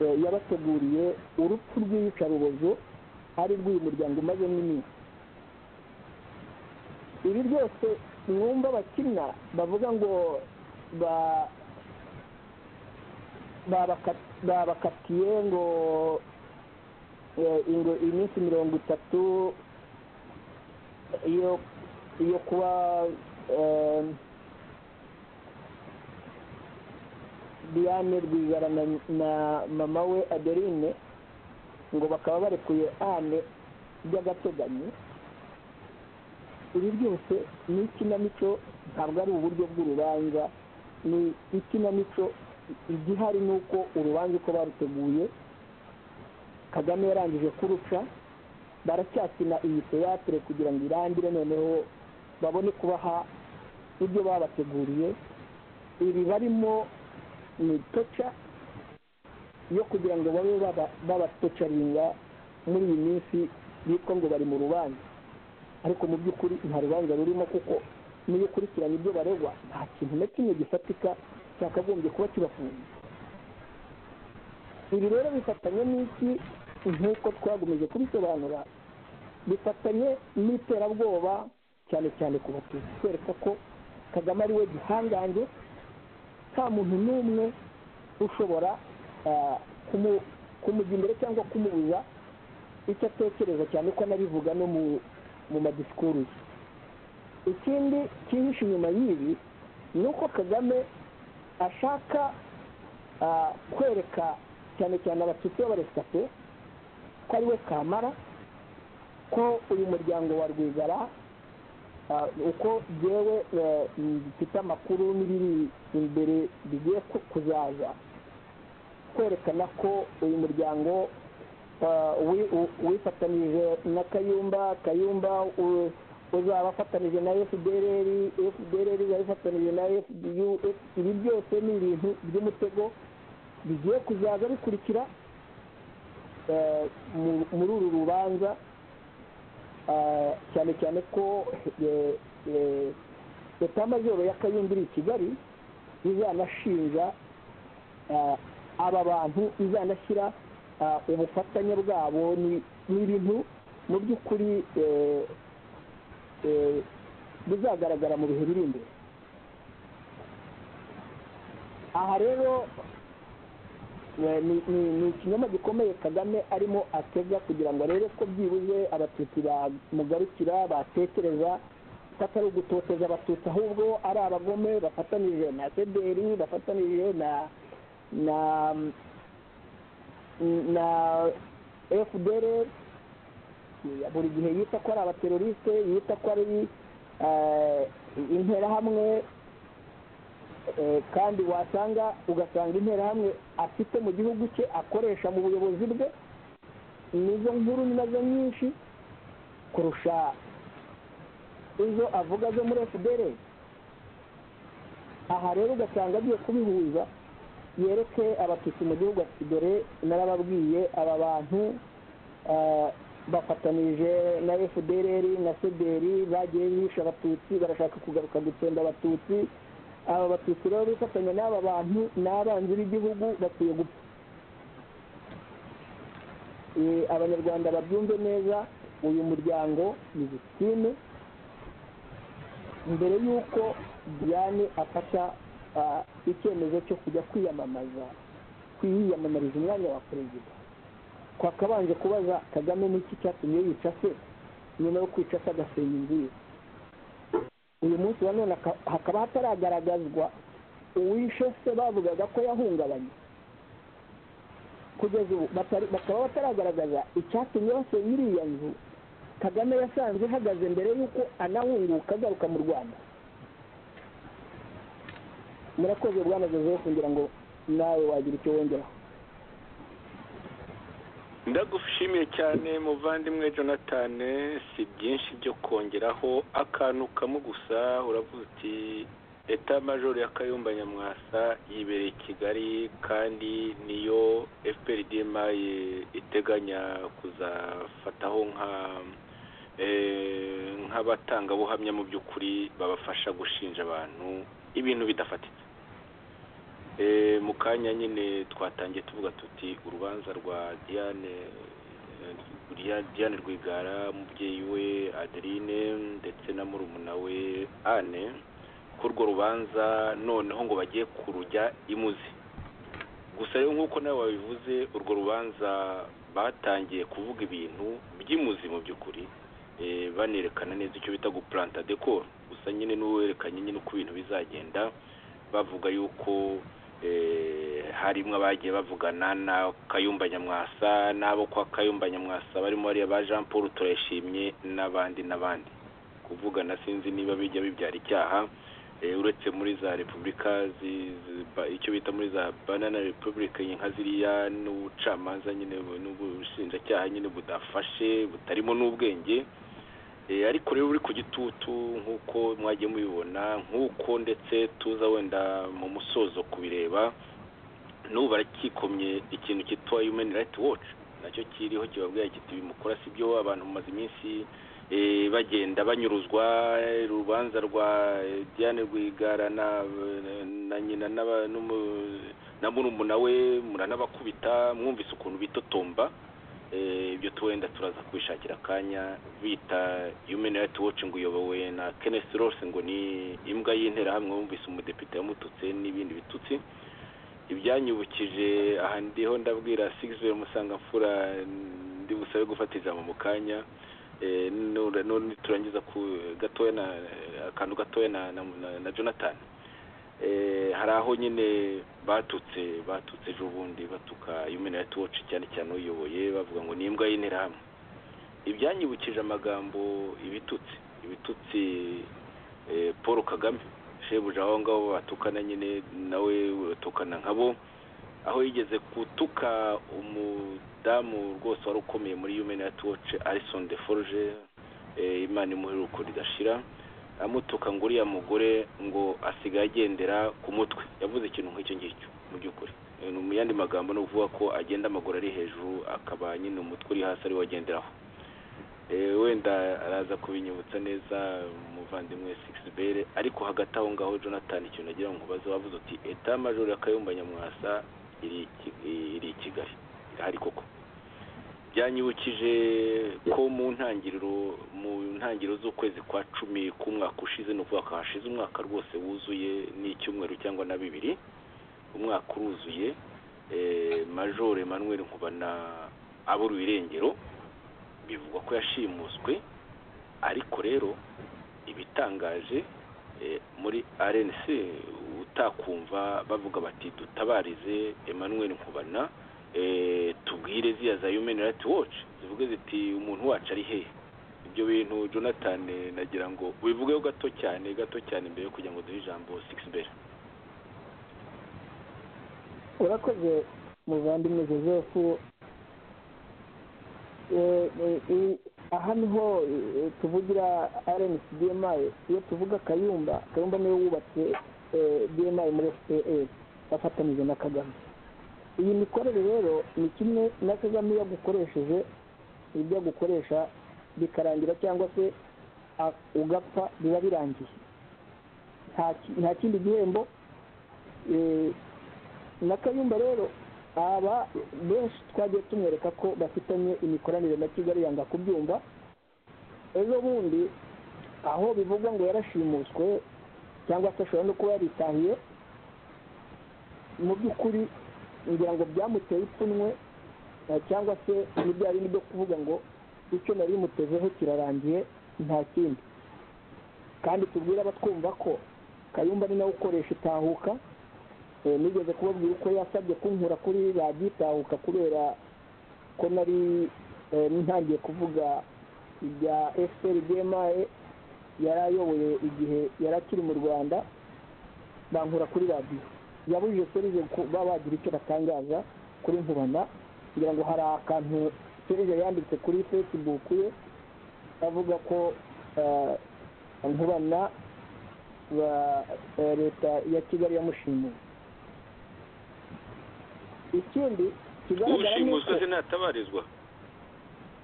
eh, yabateguriye urupfu rw'iyicarubozo ari rw'uyu muryango umazemo iminsi ibi byose mwumva abakina bavuga ngo ba- babaka- babakatiye ngo eh, ngo iminsi mirongo itatu iyo iyo kuba eh, diane rwigara na- na mama we adeline ngo bakaba barekuye ane by'agateganyo ibi byose ni ikinamico ntabwo ari uburyo bw'urubanza ni ikinamico igihari ni uko urubanza uko baruteguye kagame yarangije kuruca baracyakina iyi teyatere kugira ngo irangire noneho babone kubaha ibyo babateguriye ibi barimo ni toca yo kugira ngo babe baba- babatocaringa muri iyi minsi bitwa ngo bari mu rubanza ariko mu by'ukuri nta rubanza rurimo kuko n'iyo ukurikiranye ibyo baregwa nta kintu na kimwe gifatika cyakagombye kuba kibafunze ibi rero bifatanye n'iki nk'uko twagomeje kubisobanura bifatanye n'iterabwoba cyane cyane ku batutsi kwereka ko kagame ari we gihangange nta muntu n'umwe ushobora ah, kumu- kumujya imbere cyangwa kumubuza icyo atekereza cyane ko anabivuga no mu mu madisikuru ye ikindi cyihishe inyuma y'ibi ni uko kagame ashaka ah, kwereka cyane cyane abatutsi b'abaresitape ko ari we kamara ko uyu muryango wa rwigara Ah, uko jewe eh, mfite amakuru n'ibiri imbere bigiye ku- kuzaza kwerekana ko uyu muryango ah, wi- u- wifatanije na kayumba kayumba u- uzaba afatanije na fdrr fdrr izaba ifatanije na fdu ibi byose ni ibintu by'umutego bigiye kuzaza bikurikira eh, mu- muri uru rubanza Ah, cyane cyane ko etamajoro ya kayumba iri i kigali izanashinja ah, aba bantu izanashyira ah, ubufatanye bwabo ni ni ibintu mu by'ukuri eh, eh, bizagaragara mu bihe biri imbere aha rero Eh, ni ni- ni ikinyoma gikomeye kagame arimo atega kugira ngo arebe ko byibuze abatutsi bamugarukira batekereza ko atari ugutoteza abatutsi ahubwo ari abagome bafatanije na sederi bafatanije na na na fdr buri gihe yita ko ari abateroriste yita ko ari eh, interahamwe Eh, kandi wasanga ugasanga interahamwe afite mu gihugu cye akoresha mu buyobozi bwe nizo nkuru nazo nyinshi kurusha izo avuga zo muri fdr aha rero ugasanga agiye kubihuza yereke abatutsi mu gihugu ati dore narababwiye aba bantu bafatanije na fdr na cdr bagiye bihisha abatutsi barashaka kugaruka gutsemba abatutsi aba batutsi rero bifatanya n'aba bantu ni abanzi b'igihugu bakwiye gupfa abanyarwanda babyumve neza uyu muryango ni victime mbere y'uko diane afata icyemezo cyo kujya kwiyamamaza kwiyamamariza umwanya wa perezida twakabanje kubaza kagame n'iki cyatumye yica se nyuma yo kwica se agasenya inzu ye uyu munsi wa none hakaba hataragaragazwa uwishe se bavugaga ko yahungabanye kugeza ubu bakaba bataragaragaza icyatumye basenya iriya nzu kagame yasanze ihagaze mbere y'uko anahunguka agaruka mu rwanda murakoze rwanda joseph kugira ngo nawe wagira icyo wongeraho ndagushimiye cyane muvandimwe jonathan si byinshi byo kongeraho akantu kamwe gusa uravuga uti leta majoro ya kayumba nyamwasa yibereye i kigali kandi niyo fprdma iteganya kuzafataho nka nk'abatangabuhamya mu by'ukuri babafasha gushinja abantu ibintu bidafatitse mu kanya nyine twatangiye tuvuga tuti urubanza rwa diane rwigara umubyeyi we adeline ndetse na murumuna we ane kurwo rubanza noneho ngo bagiye kurujya imuzi gusa rero nk'uko nawe wabivuze urwo rubanza batangiye kuvuga ibintu by'imuzi mu by'ukuri banerekana neza icyo bita gupuranta dekoro gusa nyine n'uwerekanye nyine uko ibintu bizagenda bavuga yuko harimo abagiye bavugana na kayumba nyamwasa n'abo kwa kayumba nyamwasa barimo bariya ba jean paul turayishimye n'abandi n'abandi kuvugana sinzi niba bijya bibyara icyaha uretse muri za repubulika icyo bita muri za banana repubulika nka ziriya n'ubucamanza nyine n'ubushinjacyaha nyine budafashe butarimo n'ubwenge ariko rero uri ku gitutu nk'uko mwagiye mubibona nk'uko ndetse tuza wenda mu musozo kubireba n'ubu barakikomye ikintu cyitwa human rights watch nacyo kiriho kibabwira kiti bimukora si byo abantu bamaze iminsi bagenda banyuruzwa urubanza rwa diane rwigara na nyina na murumuna we muranabakubita mwumvise ukuntu bitotomba ibyo tuwenda turaza kubishakira akanya bita human rights watch ngo uyobowe na kenneth rose ngo ni imbwa y'interahamwe wumvise umudepite yamututse n'ibindi bitutsi ibyanyibukije aha ndiho ndabwira sigizwe musangamfura ndi busabe gufata ijambo mu kanya niturangiza gatoya akantu gatoya na jonathan hari aho nyine batutse batutse ejo bundi batuka human rights watch cyane cyane uyoboye bavuga ngo ni imbwa y'interahamwe ibyanyibukije amagambo ibitutsi ibitutsi paul kagame shebuja aho ngaho batukana nyine nawe uratukana nka bo aho yigeze gutuka umudamu rwose wari ukomeye muri human rights watch alison de forge imana imuheruko ridashira amutuka ngo uriya mugore ngo asigaye agendera ku mutwe yavuze ikintu nk'icyo ngicyo mu by'ukuri mu yandi magambo ni ukuvuga ko agenda amaguru ari hejuru akaba nyine umutwe uri hasi ariwo agenderaho wenda araza kubinyibutsa neza umuvandimwe bere ariko hagati aho ngaho jonathan ikintu agira ngo mubaze wavuze uti eta majoro ya kayumba nyamwasa iri i kigali irahari koko byanyibukije ko mu ntangiriro mu ntangiriro z'ukwezi kwa cumi k'umwaka ushize ni ukuvuga hashize umwaka rwose wuzuye n'icyumweru cyangwa na bibiri umwaka uruzuye majore manweri nkubana abura irengero bivugwa ko yashimuswe ariko rero ibitangaje muri rnc utakumva bavuga bati dutabarize Emmanuel nkubana tubwire ziya za human rights watch zivuge ziti umuntu wacu ari hehe ibyo bintu jonathan nagira ngo ubivugeho gato cyane gato cyane mbere yo kugira ngo duhe ijambo sigisi mbere urakoze muvandimwe joseph aha niho tuvugira rnc dmi iyo tuvuga kayumba kayumba niwe wubatse dmi muri fpr afatanyije na kagame iyi mikorere rero ni kimwe na kagame yagukoresheje ibyo gukoresha bikarangira cyangwa se a- ugapfa biba birangiye nta ki- nta kindi gihembo eh, na kayumba rero aba benshi twagiye tumwereka ko bafitanye imikoranire na kigali yanga kubyumva ejo bundi aho bivugwa ngo yarashimuswe cyangwa se ashobora no kuba yaritahiye mu by'ukuri ngira ngo byamuteye ipfunwe eh, cyangwa se n'ibyo bindi byo kuvuga ngo icyo nari mutezeho kirarangiye nta kindi kandi tubwire abatwumva ko kayumba ari nawe ukoresha itahuka Eh, nigeze kubabwira uko yasabye kunkura kuri radiyo itahuka kubera ko nari eh, ntangiye kuvuga ibya efuperi bmae yari ayoboye igihe yari akiri mu rwanda bankura kuri radiyo yabujije serije kuba bagira icyo batangaza kuri nkubana kugira ngo hari akantu serije yanditse kuri fesibuku ye avuga ko eh, nkubana ba- eh, leta ya kigali yamushimuye ikindi kigaragara ni umushimuswe uko se ntatabarizwa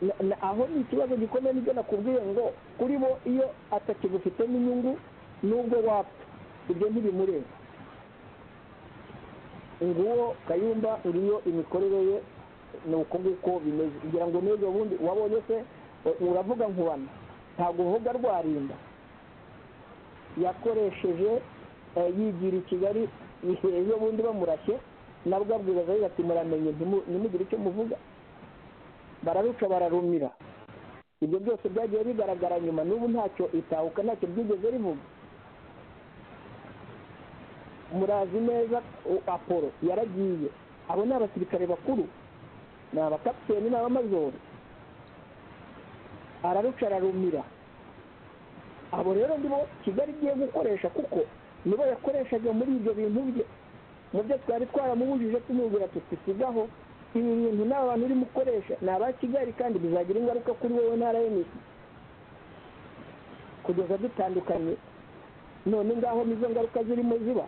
na- na- aho ni ikibazo gikomeye nibyo nakubwiye ngo kuri bo iyo atakigufitemo inyungu nubwo wapfa ibyo ntibimureba nguwo kayumba ngiyo imikorere ye ni uko nguko bimeze ngira ngo n'ejo bundi wabonye se eh, uravuga nkubana ntabwo uvuga rwarinda yakoresheje eh, yigira i kigali ejo bundi bamurashye nabwo abwiriza yagize ati muramenye ntimu- ntimugire icyo muvuga bararuca bararumira ibyo byose byagiye bigaragara nyuma n'ubu ntacyo itahuka ntacyo byigeze rivuga murazi neza u- apolo yaragiye abo ni abasirikare bakuru ni abakapiteni ni abamajoro araruca ararumira abo rero nibo kigali igiye gukoresha kuko nibo yakoreshaga muri ibyo bintu bye mu byo twari twaramubujije tumubwira tuti sigaho ibi bintu ni abantu urimo ukoresha ni aba kigali kandi bizagira ingaruka kuri wowe ntara y'imiti kugeza dutandukanye none ngaho nizo ngaruka zirimo ziba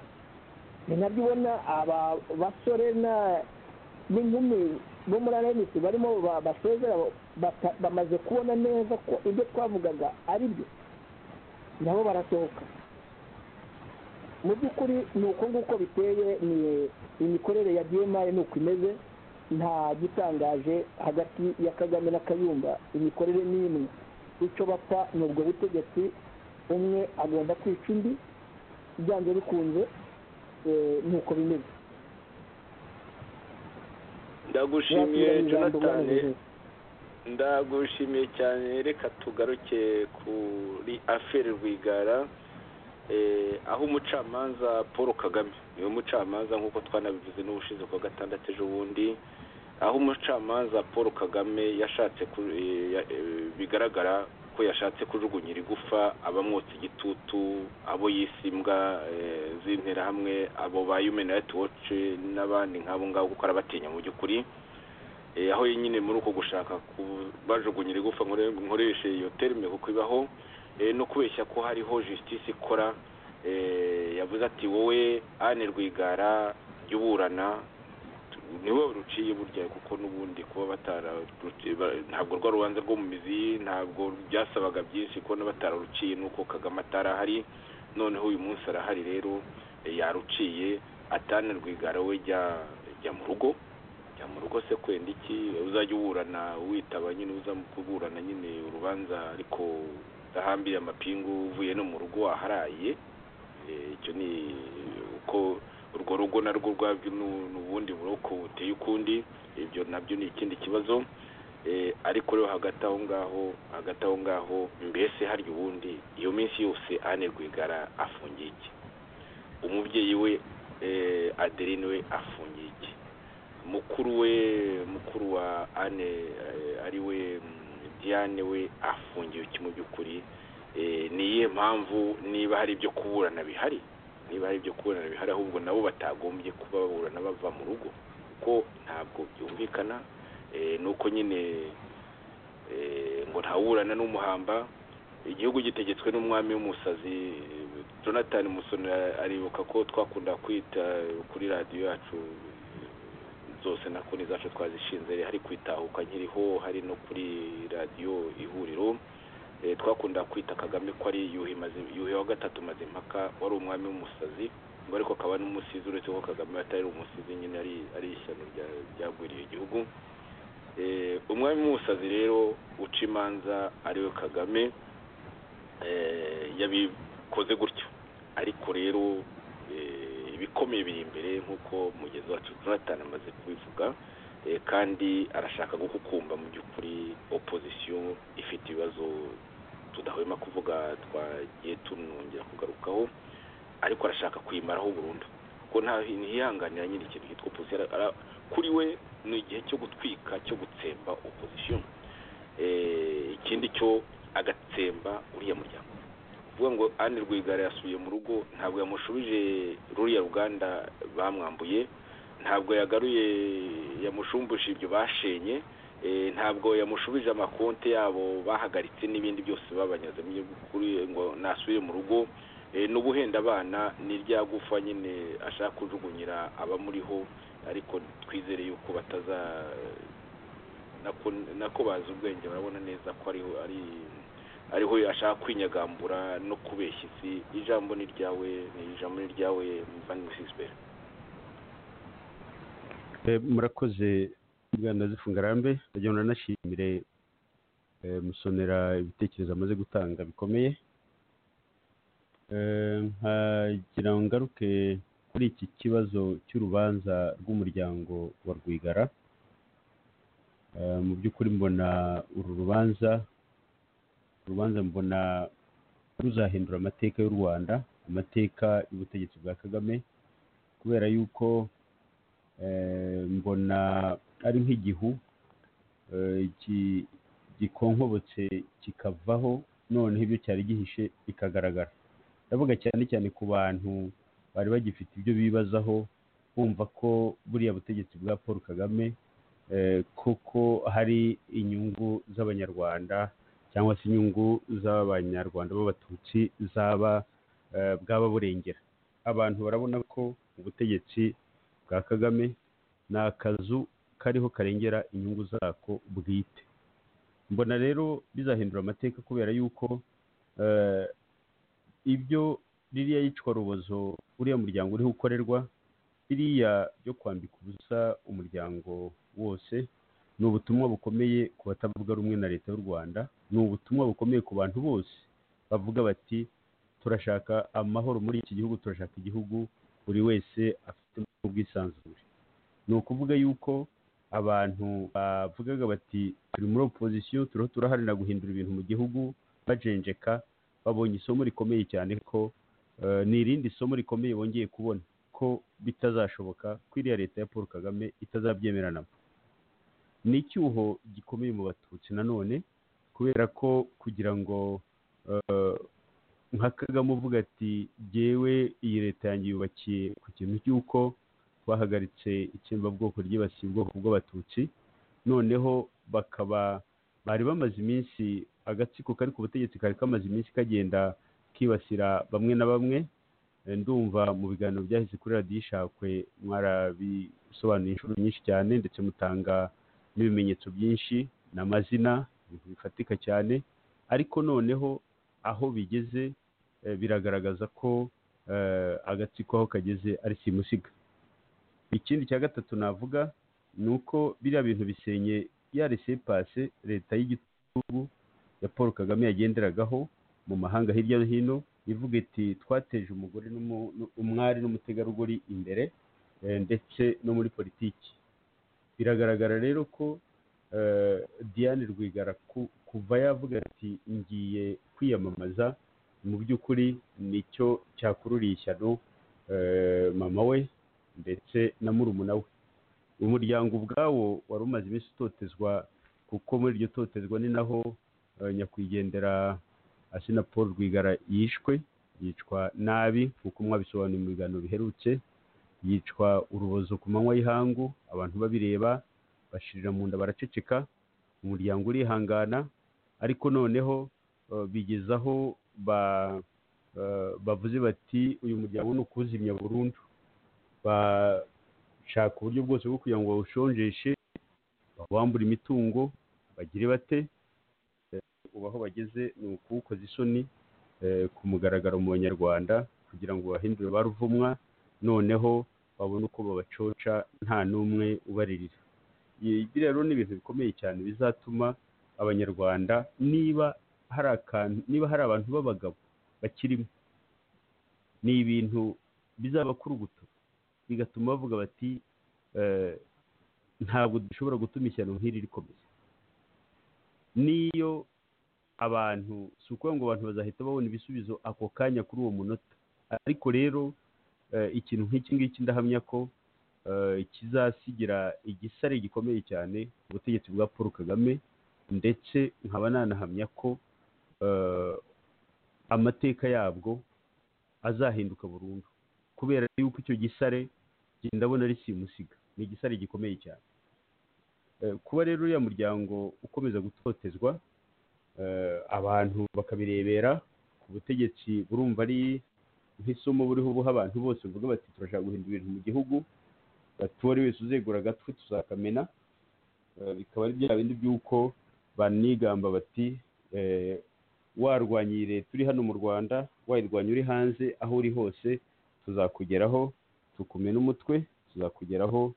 ni nabyo ubona aba basore na- n'inkumi bo muri rmc barimo ba- basezera bata- bamaze kubona neza ko ibyo twavugaga ari byo nabo barasohoka mu by'ukuri ni uko nguko biteye ni imikorere ya bmae ni uko imeze nta gitangaje hagati ya kagame na kayumba imikorere ni imwe icyo bapfa ni ubwo butegetsi umwe agomba kwica undi byanze bikunze eh, ni uko bimeze ndagushimiye Wakira ijambo jonatani uboneye. ndagushimiye cyane reka tugaruke kuri aferi rwigara eh, aho umucamanza paul kagame niwe mucamanza nk'uko twanabivuze n'ubushize kuwa gatandatu ejo bundi aho umucamanza paul kagame yashatse ku- eh, ya- eh, bigaragara ko yashatse kujugunyira igufa abamwotsa igitutu abo yise imbwa eh, z'interahamwe abo ba human rights watch n'abandi nk'abo ngabo kuko arabatinya mu by'ukuri Eh, aho nyine muri uko gushaka bajugunyira igufa nkore- nkoreshe iyo terime kuko ibaho eh, no kubeshya ko hariho justice ikora eh, yavuze ati wowe ane rwigara jya uburana niwe ruciye burya kuko n'ubundi kuba batararuci- ba- ntabwo rwa rubanza rwo mu mizi ntabwo byasabaga byinshi kubona batararuciye nuko kagame atarahari noneho uyu munsi arahari rero eh, yaruciye atane rwigara we jya jya mu rugo jya mu rugo se kwenda iki uzajya uburana witaba nyine uza mu kuburana nyine urubanza ariko udahambiriye amapingu uvuye no mu rugo waharaye Eh, icyo ni uko urwo rugo narwo rwabyo nu- n'ubundi buroko buteye ukundi ibyo nabyo ni ikindi kibazo Eh, ariko rero hagati aho ngaho hagati aho ngaho mbese harya ubundi iyo minsi yose ane rwigara afungiye iki umubyeyi we eh, adeline we afungiye iki mukuru we mukuru wa ane eh, ari we mm, diane we afungiwe iki mu by'ukuri Eh, ni iyihe mpamvu niba hari ibyo kuburana bihari niba hari ibyo kuburana bihari ahubwo nabo batagombye kuba baburana bava mu rugo kuko ntabwo byumvikana Eh, nuko nyine eh, ngo ntawuburana n'umuhamba igihugu gitegetswe n'umwami w'umusazi jonathan musoni aribuka ko twakunda kwita kuri radiyo yacu zose na konti zacu twazishinze hari kwitahuka nkiriho hari no kuri radiyo ihuriro twakunda kwita kagame ko ari yuhi wa gatatu mazimpaka wari umwami w'umusazi ngo ariko akaba n'umusizi uretse ko kagame atari umusizi nyine ari ishyano ryagwiriye igihugu umwami w'umusazi rero uca imanza ariwe kagame yabikoze gutyo ariko rero ibikomeye biri imbere nk'uko mugezi wacu jonathan amaze kubivuga kandi arashaka guhukumba mu by'ukuri opozisiyo ifite ibibazo tudahwema kuvuga twagiye tunongera kugarukaho ariko arashaka kwimaraho burundu kuko ntiyihanganira nyine ikintu cyitwa opozisiyo kuri we ni igihe cyo gutwika cyo gutsemba opozisiyo ikindi cyo agatsemba uriya muryango uvuga ngo Anne rwigara yasubiye mu rugo ntabwo yamushubije ruriya ruganda bamwambuye ntabwo yagaruye yamushumbuje ibyo bashenye ntabwo yamushubije amakonti yabo bahagaritse n'ibindi byose babanyaze ngo nasubire mu rugo n'ubuhenda abana ni rya gufa nyine ashaka kujugunyira abamuriho ariko twizere yuko bataza nako bazi ubwenge barabona neza ko ari ariho ashaka kwinyagambura no kubeshya isi ijambo ni ryawe ni ijambo ni ryawe mvani sisibere murakoze uganda zifungarambe ndagira ngo nanashimire musonera ibitekerezo amaze gutanga bikomeye nkagira ngo ngaruke kuri iki kibazo cy'urubanza rw'umuryango wa rwigara mu by'ukuri mbona uru rubanza urubanza mbona ruzahindura amateka y'u rwanda amateka y'ubutegetsi bwa kagame kubera yuko mbona ari nk'igihu gikonkobotse kikavaho noneho ibyo cyari gihishe bikagaragara ndavuga cyane cyane ku bantu bari bagifite ibyo bibazaho bumva ko buriya butegetsi bwa paul kagame koko hari inyungu z'abanyarwanda cyangwa se inyungu z'abanyarwanda b'abatutsi zaba bwaba burengera abantu barabona ko ubutegetsi bwa kagame ni akazu kariho karengera inyungu zako bwite mbona rero bizahindura amateka kubera yuko ibyo ririya yicwa rubozo uriya muryango uriho ukorerwa biriya byo kwambika ubusa umuryango wose ni ubutumwa bukomeye ku batavuga rumwe na leta y'u rwanda ni ubutumwa bukomeye ku bantu bose bavuga bati turashaka amahoro muri iki gihugu turashaka igihugu buri wese afite ubwisanzure ni ukuvuga yuko abantu bavugaga bati turi muri opozisiyo turiho turaharanira guhindura ibintu mu gihugu bajenjeka babonye isomo rikomeye cyane ko ni irindi somo rikomeye bongeye kubona ko bitazashoboka ko iriya leta ya paul kagame itazabyemeranamo ni icyuho gikomeye mu batutsi nanone kubera ko kugira ngo nka kagame uvuga ati jyewe iyi leta yanjye yubakiye ku kintu cy'uko bahagaritse itsembabwoko ryibasiye ubwoko bw'abatutsi noneho bakaba bari bamaze iminsi agatsiko kari ku butegetsi kari kamaze iminsi kagenda kibasira bamwe na bamwe ndumva mu biganiro byahise kuri radiyo ishakwe mwarabisobanuye inshuro nyinshi cyane ndetse mutanga n'ibimenyetso byinshi ni amazina ibintu bifatika cyane ariko noneho aho bigeze biragaragaza ko agatsiko aho kageze ari simusiga ikindi cya gatatu navuga ni uko biriya bintu bisenye ya resepase leta y'igitugu ya paul kagame yagenderagaho mu mahanga hirya no hino ivuga iti twateje umugore umwari n'umutegarugori imbere ndetse no muri politiki biragaragara rero ko diane rwigara kuva yavuga ati ngiye kwiyamamaza mu by'ukuri nicyo cyakururiye ishyano mama we ndetse na murumuna we umuryango ubwawo wari umaze iminsi utotezwa kuko muri iryo totezwa ni naho nyakwigendera asina paul rwigara yishwe yicwa nabi nk'uko mwabisobanuye mu biganiro biherutse yicwa urubozo ku manywa y'ihangu abantu babireba bashirira mu nda baraceceka umuryango urihangana ariko noneho bigezaho bavuze bati uyu muryango ni ukuwuzimya burundu shaka uburyo bwose bwo kugira ngo bawushonjeshe bawambure imitungo bagire bate ubu aho bageze ni ukuwukoza isoni eh, ku mugaragaro mu banyarwanda kugira ngo bahindure ba ruvumwa noneho babone uko babacoca nta n'umwe ubaririra ibi rero ni ibintu bikomeye cyane bizatuma abanyarwanda niba hari akantu niba hari abantu b'abagabo bakirimo ni ibintu bizaba ku rubuto bigatuma bavuga bati eh, ntabwo dushobora gutuma ishyano nk'iri rikomeza niyo abantu si ukuvuga ngo abantu bazahita babona ibisubizo ako kanya kuri uwo munota ariko rero eh, ikintu nk'iki ngiki ndahamya ko eh, kizasigira igisare gikomeye cyane ubutegetsi bwa paul kagame ndetse nkaba nanahamya ko eh, amateka yabwo azahinduka burundu kubera yuko icyo gisare njye ndabona risimusiga ni igisare gikomeye cyane Eh, kuba rero uriya muryango ukomeza gutotezwa eh, abantu bakabirebera ku butegetsi burumva ari nk'isomo buriho buha abantu bose bavuga bati turashaka guhindura ibintu mu gihugu bati uwo ari wese uzegura agatwi tuzakamena Eh, bikaba ari bya bindi by'uko banigamba bati eh, warwanya iyi leta uri hano mu rwanda wayirwanya uri hanze aho uri hose tuzakugeraho tukumena umutwe tuzakugeraho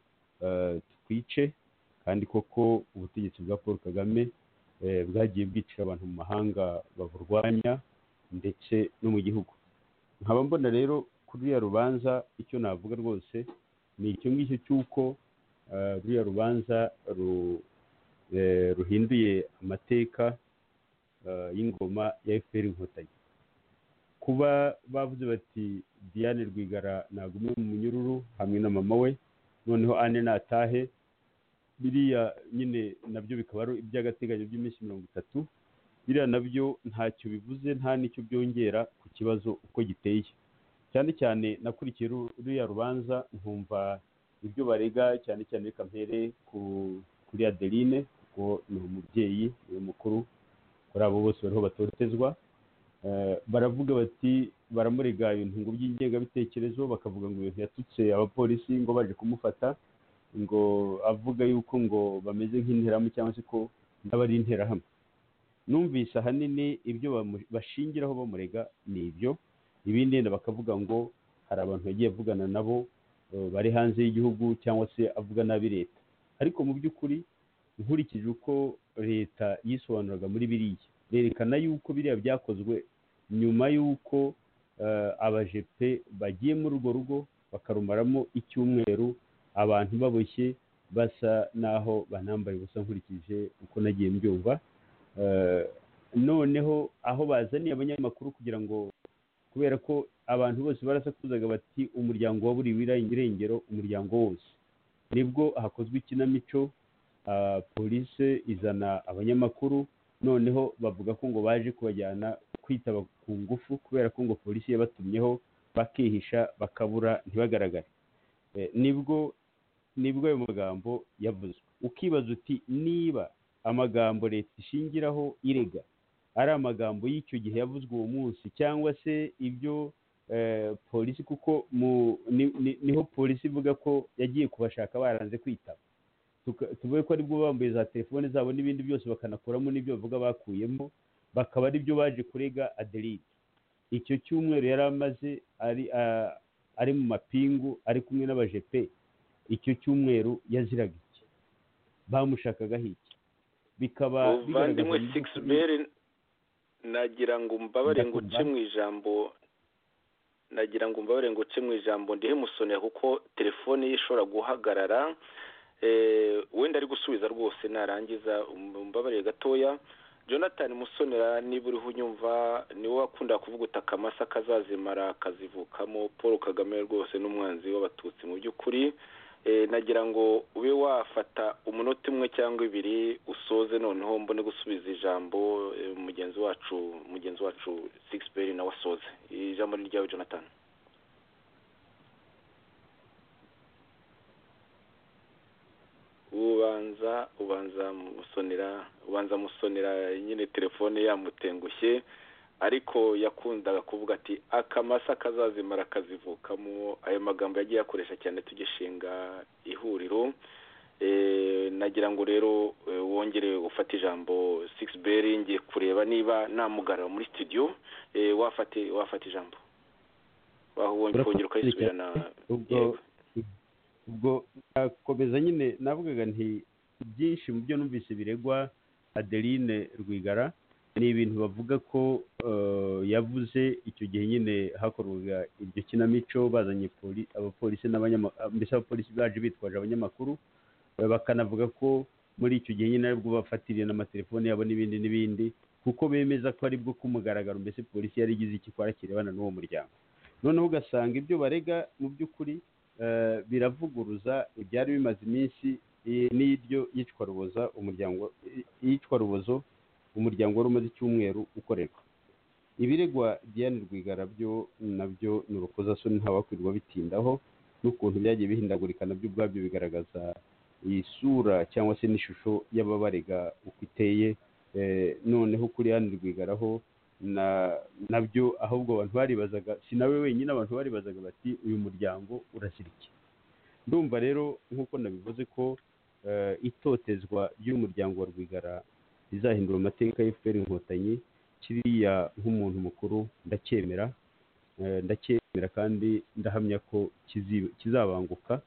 eh, tukwice kandi koko ubutegetsi bwa paul kagame eh, bwagiye bwicira abantu mu mahanga baburwanya ndetse no mu gihugu nkaba mbona rero kuri ruriya rubanza icyo navuga rwose ni icyo ngicyo cy'uko eh, ruriya rubanza ru- eh, ruhinduye amateka eh, y'ingoma ya fpr inkotanyi kuba bavuze bati diane rwigara nagume mu munyururu hamwe na mama we noneho ane natahe biriya nyine nabyo bikaba ari iby'agateganyo by'iminsi mirongo itatu biriya nabyo ntacyo bivuze nta n'icyo byongera ku kibazo uko giteye cyane cyane nakurikiye ru- ruriya rubanza nkumva ibyo barega cyane cyane reka mpere ku kuri adeline kuko ni umubyeyi ni we mukuru kuri abo bose bariho batotezwa Eh, baravuga bati baramurega ibintu ngo by'ingengabitekerezo bakavuga ngo ibintu yatutse abapolisi ngo baje kumufata ngo avuga yuko ngo bameze nk'interahamwe cyangwa se ko nabo ari interahamwe numvise ahanini ibyo bamu- bashingiraho bamurega ni ibyo ibindi yenda bakavuga ngo hari abantu yagiye avugana nabo eh, bari hanze y'igihugu cyangwa se avuga nabi leta ariko mu by'ukuri nkurikije uko leta yisobanuraga muri biriya berekana yuko biriya byakozwe nyuma y'uko eh, abajepe bagiye muri urwo rugo bakarumaramo icyumweru abantu baboshye basa n'aho banambaye ubusa nkurikije uko nagiye mbyumva Eh, noneho aho bazaniye abanyamakuru kugira ngo kubera ko abantu bose barasakuzaga bati umuryango waburiwe irengero umuryango wose nibwo hakozwe ikinamico ah, polisi izana abanyamakuru noneho bavuga ko ngo baje kubajyana kwitaba ku ngufu kubera ko ngo polisi yabatumyeho bakihisha bakabura ntibagaragare Eh, nibwo nibwo ayo magambo yavuzwe ukibaza uti niba amagambo leta ishingiraho irega ari amagambo y'icyo gihe yavuzwe uwo munsi cyangwa se ibyo eh, polisi kuko mu, ni, ni, niho polisi ivuga ko yagiye kubashaka baranze kwitaba Tuka- tuvuge ko aribwo bambaye za telefone zabo n'ibindi byose bakanakuramo n'ibyo bavuga bakuyemo bakaba aribyo baje kurega aderide icyo cyumweru yari amaze ari ah, ari mu mapingu ari kumwe n'abajepe icyo cyumweru yaziraga iki bamushakagaho iki bikaba umuvandimwe bigaragaza mu six by'ukuri- beri nagira ngo umbabare ngo uce Ndakumva. mu ijambo nagira ngo umbabare ngo uce mu ijambo ndihe musonera kuko telefone ye ishobora guhagarara Eh, wenda ari gusubiza rwose narangiza um- umbabare gatoya jonathan musonera niba uriho unyumva niwe wakunda kuvuga uti akamasa kazazimara kazivukamo paul kagame rwose n'umwanzi w'abatutsi mu by'ukuri Eh, nagira ngo ube wafata umunota umwe cyangwa ibiri usoze noneho mbone gusubiza ijambo eh, mugenzi wacu mugenzi wacu sixperi nawe asoze ijambo ni ryawe jonathan ubanza ubanza musonera ubanza musonera nyine telefone yamutengushye ariko yakundaga kuvuga ati akamasa kazazimara kazivukamo ayo magambo yagiye akoresha cyane tugishinga ihuriro Eh, nagira ngo rero eh, wongere ufate ijambo sigisi beri ngiye kureba niba namugarura muri studio eh, wafate wafate ijambo waho wongere Urakoze wongere ukayisubirana ubwo yego. ubwo nakomeza nyine navugaga nti byinshi mu byo numvise biregwa adeline rwigara ni ibintu bavuga ko eh, yavuze icyo gihe nyine hakorwaga iryo kinamico bazanye poli- abapolisi n'abanyama mbese abapolisi baje bitwaje abanyamakuru eh, bakanavuga ko muri icyo gihe nyine aribwo bafatiriye n'amatelefone yabo n'ibindi n'ibindi kuko bemeza ko aribwo kumugaragaro mbese polisi yari igize ikikora kirebana n'uwo muryango noneho ugasanga ibyo barega mu by'ukuri eh, biravuguruza ibyari bimaze iminsi eh, n'iryo yicwa ruboza umuryango i- iyicwa rubozo umuryango wari umaze icyumweru ukorerwa ibiregwa diane rwigara byo nabyo ni urukozasoni ntawakwirwa bitindaho n'ukuntu byagiye bihindagurika nabyo ubwabyo bigaragaza isura cyangwa se n'ishusho y'ababarega uko iteye eh, noneho kuri diane rwigaraho na nabyo ahubwo abantu baribazaga si nawe wenyine abantu baribazaga bati uyu muryango urashyira iki ndumva rero nk'uko nabivuze ko eh, itotezwa ry'umuryango wa rwigara rizahindura amateka ya efuperi inkotanyi kiriya nk'umuntu mukuru ndacyemera Eh, ndacyemera kandi ndahamya ko kizi- kizabanguka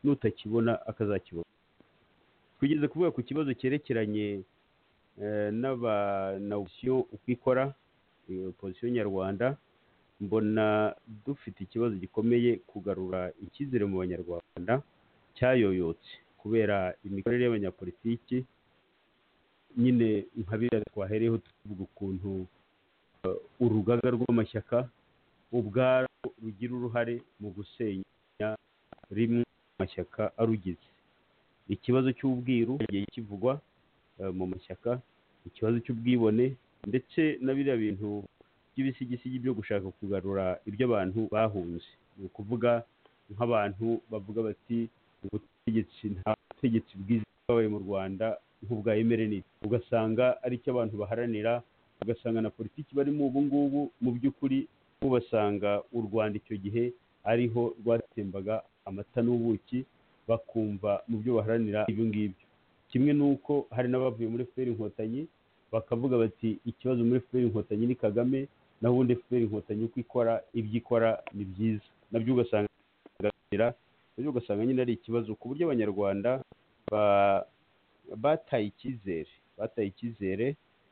n'utakibona akazakibona twigeze kuvuga ku kibazo cyerekeranye eh, n'aba- na opposition uko ikora eh, opposition nyarwanda mbona dufite ikibazo gikomeye kugarura icyizere mu banyarwanda cyayoyotse kubera imikorere y'abanyapolitiki nyine nka biriya twahereyeho tuvuga ukuntu eh, urugaga rw'amashyaka ubwarwo rugira uruhare mu gusenya rimwe mu mashyaka arugize ikibazo cy'ubwiru cyagiye kivugwa eh, mu mashyaka ikibazo cy'ubwibone ndetse na biriya bintu by'ibisigisigi byo gushaka kugarura ibyo abantu bahunze ni ukuvuga nk'abantu bavuga bati ubutegetsi nta butegetsi bwiza bwabaye mu rwanda nk'ubwa emereni ugasanga ari cyo abantu baharanira ugasanga na politiki barimo ubu ngubu mu by'ukuri ubasanga u rwanda icyo gihe ariho rwatembaga amata n'ubuki bakumva mu byo baharanira ibyo ngibyo kimwe n'uko hari n'abavuye muri fpr inkotanyi bakavuga bati ikibazo muri fpr inkotanyi ni kagame naho ubundi fpr inkotanyi uko ikora ibyo ikora ni byiza nabyo ugasanga biraganira, nabyo ugasanga nyine ari ikibazo ku buryo abanyarwanda ba- bataye icyizere bataye icyizere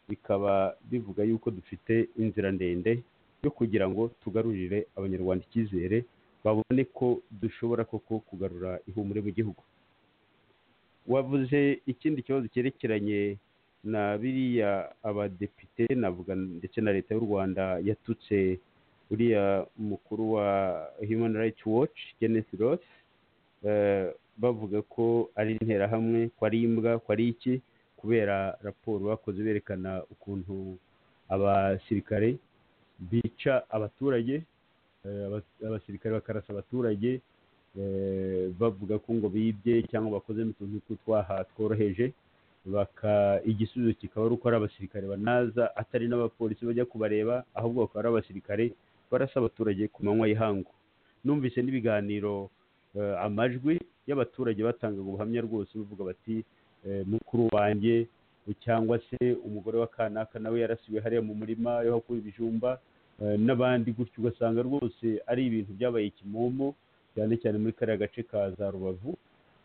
bikaba bivuga yuko dufite inzira ndende yo kugira ngo tugarurire abanyarwanda icyizere babone ko dushobora koko kugarura ihumure mu gihugu wavuze ikindi kibazo cyerekeranye na biriya abadepite navuga ndetse na leta y'u rwanda yatutse uriya mukuru wa human rights watch kenneth roth eh, bavuga ko ari interahamwe ko ari imbwa ko ari iki kubera raporo bakoze berekana ukuntu abasirikare bica abaturage eh, abas- abasirikare bakarasa abaturage eh, bavuga ko ngo bibye cyangwa bakoze n'utuntu tw'utwaha tworoheje baka igisubizo kikaba ari uko ari abasirikare banaza atari n'abapolisi bajya kubareba ahubwo bakaba ari abasirikare barasa abaturage ku manywa y'ihangu numvise n'ibiganiro eh, amajwi y'abaturage batangaga ubuhamya rwose bavuga bati eh, mukuru wanjye cyangwa se umugore wa kanaka nawe yarasiwe hariya mu murima yo hakura ibijumba eh, n'abandi gutyo ugasanga rwose ari ibintu byabaye kimomo cyane cyane muri kariya gace ka za rubavu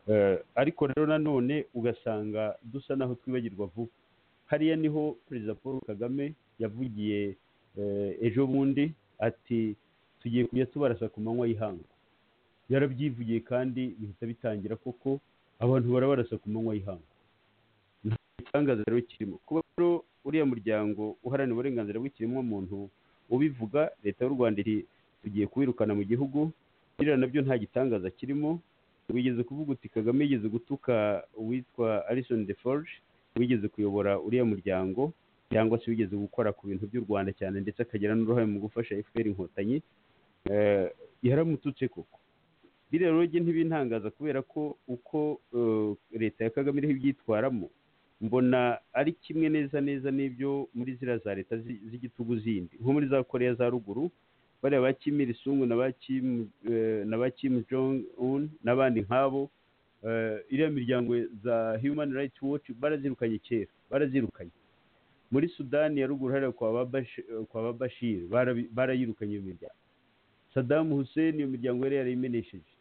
Eh, ariko rero nanone ugasanga dusa naho twibagirwa vuba hariya niho perezida paul kagame yavugiye eh, ejo bundi ati tugiye kujya tubarasa ku manywa y'ihangu yarabyivugiye kandi bihita bitangira koko abantu barabarasa ku manywa y'ihangu nta gitangaza rero kirimo kuba rero uriya muryango uharanira uburenganzira bw'ikiremwamuntu ubivuga leta y'u rwanda iri tugiye kuwirukana mu gihugu biriya nabyo nta gitangaza kirimo wigeze kuvuga uti kagame yigeze gutuka uwitwa alison de forge wigeze kuyobora uriya muryango cyangwa se wigeze gukora ku bintu by'u rwanda cyane ndetse akagira n'uruhare mu gufasha fpr inkotanyi eh, yaramututse koko biriya rero njye ntibintangaza kubera ko uko eh, leta ya kagame iriho ibyitwaramo mbona ari kimwe neza neza n'ibyo muri ziriya za leta zi- z'igitugu zindi nko muri za koreya za ruguru bariya ba kim irisumbu na ba kim eh, na ba kim jong un n'abandi nk'abo eh, iriya miryango za human rights watch barazirukanye kera barazirukanye muri sudani ya ruguru hariya kwa ba Bash- kwa ba bashir barabi- barayirukanye iyo miryango sadamu hussein iyo miryango yari yarayimenesheje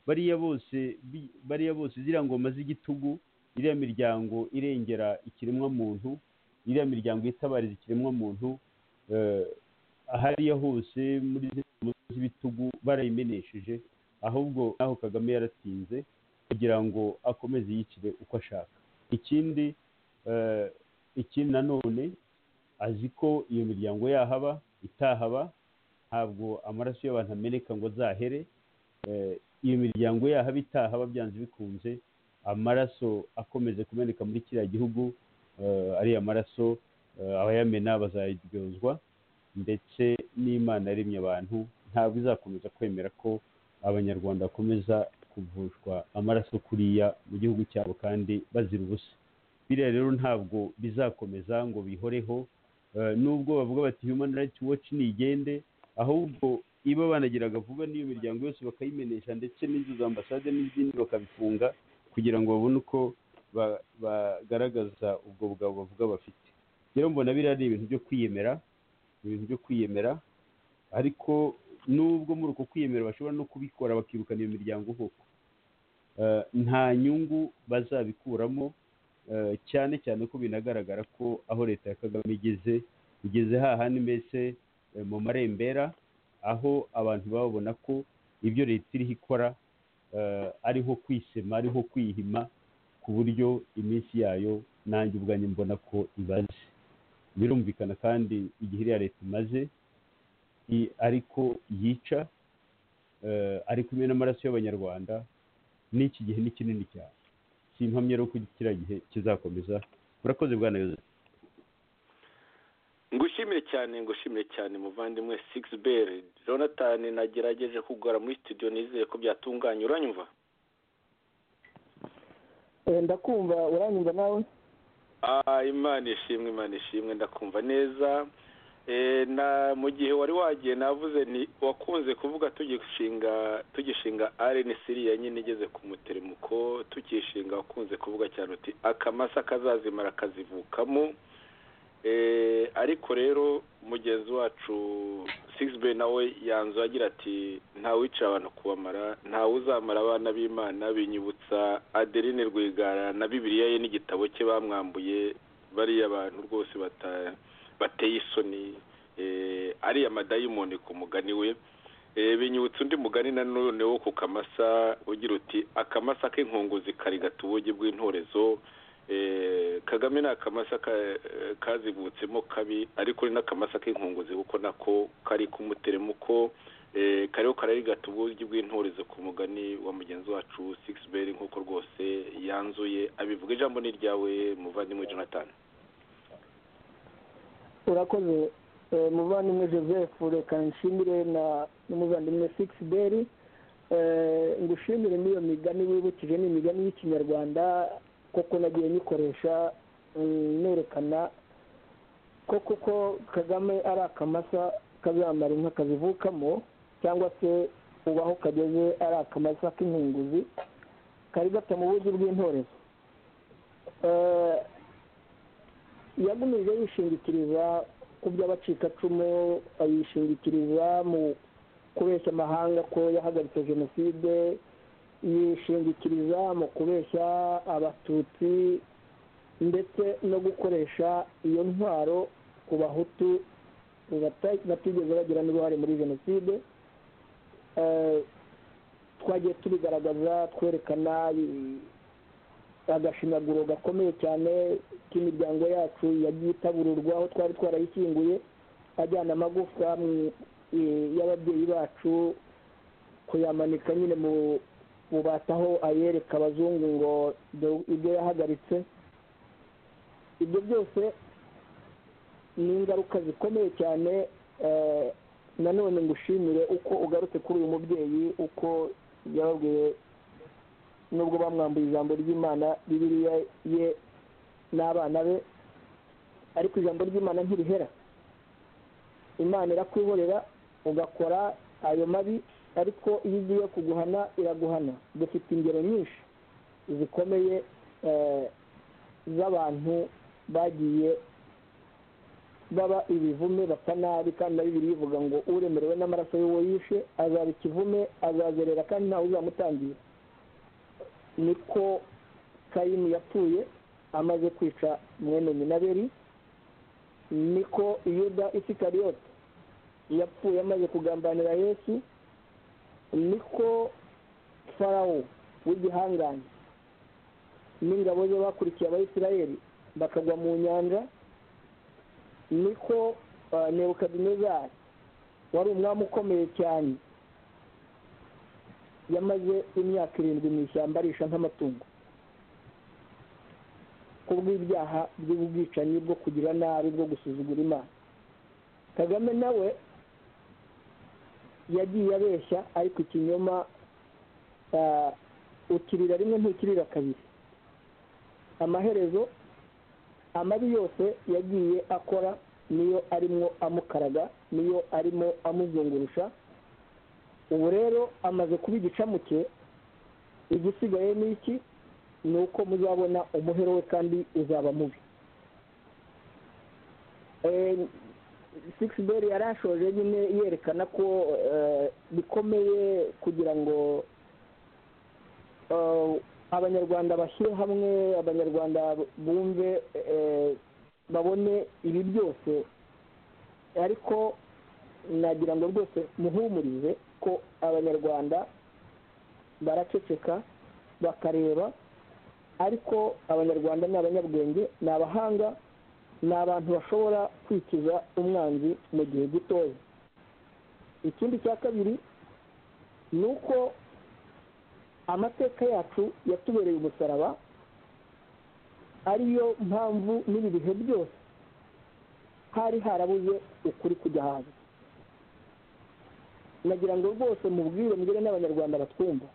bariya bose bi- bariya bose ziriya ngoma z'igitugu iriya miryango irengera ikiremwamuntu iriya miryango itabariza ikiremwamuntu eh, hariya hose muri zino z'ibitugu barayimenesheje ahubwo naho kagame yaratinze kugira ngo akomeze yicire uko ashaka ikindi eh, ikindi nanone azi ko iyo miryango yahaba itahaba ntabwo amaraso y'abantu ameneka ngo azahere Eh, iyo miryango yahaba itahaba byanze bikunze amaraso akomeze kumeneka muri kiriya gihugu eh, ariya maraso eh, abayamena bazaryozwa ndetse n'imana yaremye abantu ntabwo izakomeza kwemera ko abanyarwanda bakomeza kuvushwa amaraso kuriya mu gihugu cyabo kandi bazira ubusa biriya rero ntabwo bizakomeza ngo bihoreho Eh, nubwo bavuga bati human rights watch nigende ahubwo iba banagiraga vuba n'iyo miryango yose bakayimenesha ndetse n'inzu za ambasade n'izindi bakabifunga kugira ngo babone uko ba- bagaragaza ubwo bugabo bavuga bafite rero mbona biriya ari ibintu byo kwiyemera ibintu byo kwiyemera ariko nubwo muri uko kwiyemera bashobora no kubikora bakirukana iyo miryango koko Eh, nta nyungu bazabikuramo eh, cyane cyane ko binagaragara ko aho leta ya kagame igeze igeze hahandi mbese eh, mu marembera aho abantu babona ko ibyo leta iriho ikora eh, ari nko kwisema ari nko kwihima ku buryo iminsi yayo nanjye ubwanjye mbona ko ibaze birumvikana kandi igihe iriya leta imaze i- ariko yica eh, ari kumwe n'amaraso y'abanyarwanda n'iki gihe ni kinini cyane si impamya rero ko kiriya gihe kizakomeza murakoze bwana yozefu ngushimire cyane ngushimire cyane muvandimwe sigisi beri jonathan nagerageje kugora muri studio nizeye ko byatunganye uranyumva Eh, ndakumva uranyumva nawe Ah, imana ishimwe imana ishimwe ndakumva neza Eh, na mu gihe wari wagiye navuze ni wakunze kuvuga tugishinga tugishinga rnc ya nyine igeze ku muteremuko tukishinga wakunze kuvuga cyane uti akamasa kazazimara kazivukamo Eh, ariko rero mugenzi wacu sigisibe nawe yanzu agira ati nta wicara abantu kubamara ntawe uzamara abana b'imana binyibutsa adeline rwigara na bibiliya ye n'igitabo cye bamwambuye bariya bantu rwose bata- bateye isoni eh, ariya madayimoni ku mugani we Eh, binyibutsa undi mugani nanone wo ku kamasa ugira uti akamasa k'inkunguzi karigata ubugi bw'intorezo Eh, kagame ni akamasa ka- eh, kazivutsemo kabi ariko ni n'akamasa k'inkunguzi kuko nako kari k'umuteremuko eh, kariho kararigata uburyo bw'intorezo ku mugani wa mugenzi wacu six beri nk'uko rwose yanzuye abivuga ijambo ni iryawe muvandimwe jonathan urakoze Eh, muvandimwe joseph reka nshimire na n'umuvandimwe six beri ngushimire n'iyo migani wibukije ni imigani y'ikinyarwanda koko nagiye nyikoresha mm, nerekana ko kuko kagame ari akamasa kazamara inka kazivukamo cyangwa se ubu aho kageze ari akamasa k'inkunguzi kari gata mu buryo bw'intorezo Eh, yagumirije yishingikiriza ku by'abacikacumu ayishingikiriza mu kubeshya amahanga ko yahagaritse jenoside yishingikiriza mu kubeshya abatutsi ndetse no gukoresha iyo ntwaro ku bahutu bata- batigeze bagira n'uruhare muri jenoside Eh, twagiye tubigaragaza twerekana i- agashinyaguro gakomeye cyane k'imiryango yacu yagiye itabururwa aho twari twarayishyinguye ajyana amagufwa mu- i- y'ababyeyi bacu kuyamanika nyine mu bubataho ayereka abazungu ngo do- ibyo yahagaritse ibyo byose ni ingaruka zikomeye cyane eh, nanone ngushimire uko ugarutse kuri uyu mubyeyi uko yababwiye nubwo bamwambuye ijambo ry'imana bibiriya ye n'abana be ariko ijambo ry'imana ntirihera imana irakwihorera ugakora ayo mabi ariko iyo igiye kuguhana iraguhana dufite ingero nyinshi zikomeye eh, z'abantu bagiye baba ibivume basa nabi kandi na bibiri bivuga ngo uremerewe n'amaraso y'uwo yishe azaba ikivume azazerera kandi ntawe uzamutangira niko kayini yapfuye amaze kwica mwene minaberi niko yuda isikariyoti yapfuye amaze kugambanira yesu niko farawo w'igihangange n'ingabo ze bakurikiye abayisirayeli bakagwa mu nyanja niko ah, nebukadinezari wari umwami ukomeye cyane yamaze imyaka irindwi mu ishyamba arisha nk'amatungo kubw'ibyaha by'ubwicanyi bwo kugira nabi bwo gusuzugura imana kagame nawe yagiye abeshya ariko ikinyoma ah, ukirira rimwe ntukirira kabiri amaherezo amabi yose yagiye akora niyo arimo amukaraga niyo arimo amuzungurusha ubu rero amaze kuba igicamuke igisigaye ni iki ni uko muzabona umuhero we kandi uzaba mubi sikisi beri yarashoje nyine yerekana ko eh, bikomeye kugira ngo eh, abanyarwanda bashyire hamwe abanyarwanda bumve eh, babone ibi byose ariko nagira ngo rwose muhumurize ko abanyarwanda baraceceka bakareba ariko abanyarwanda ni abanyabwenge ni abahanga ni abantu bashobora kwikiza umwanzi mu gihe gitoya ikindi cya kabiri ni uko amateka yacu yatubereye umusaraba ariyo mpamvu n'ibi bihe byose hari harabuze ukuri kujya hanze nagira ngo rwose mubwire mbere n'abanyarwanda batwumva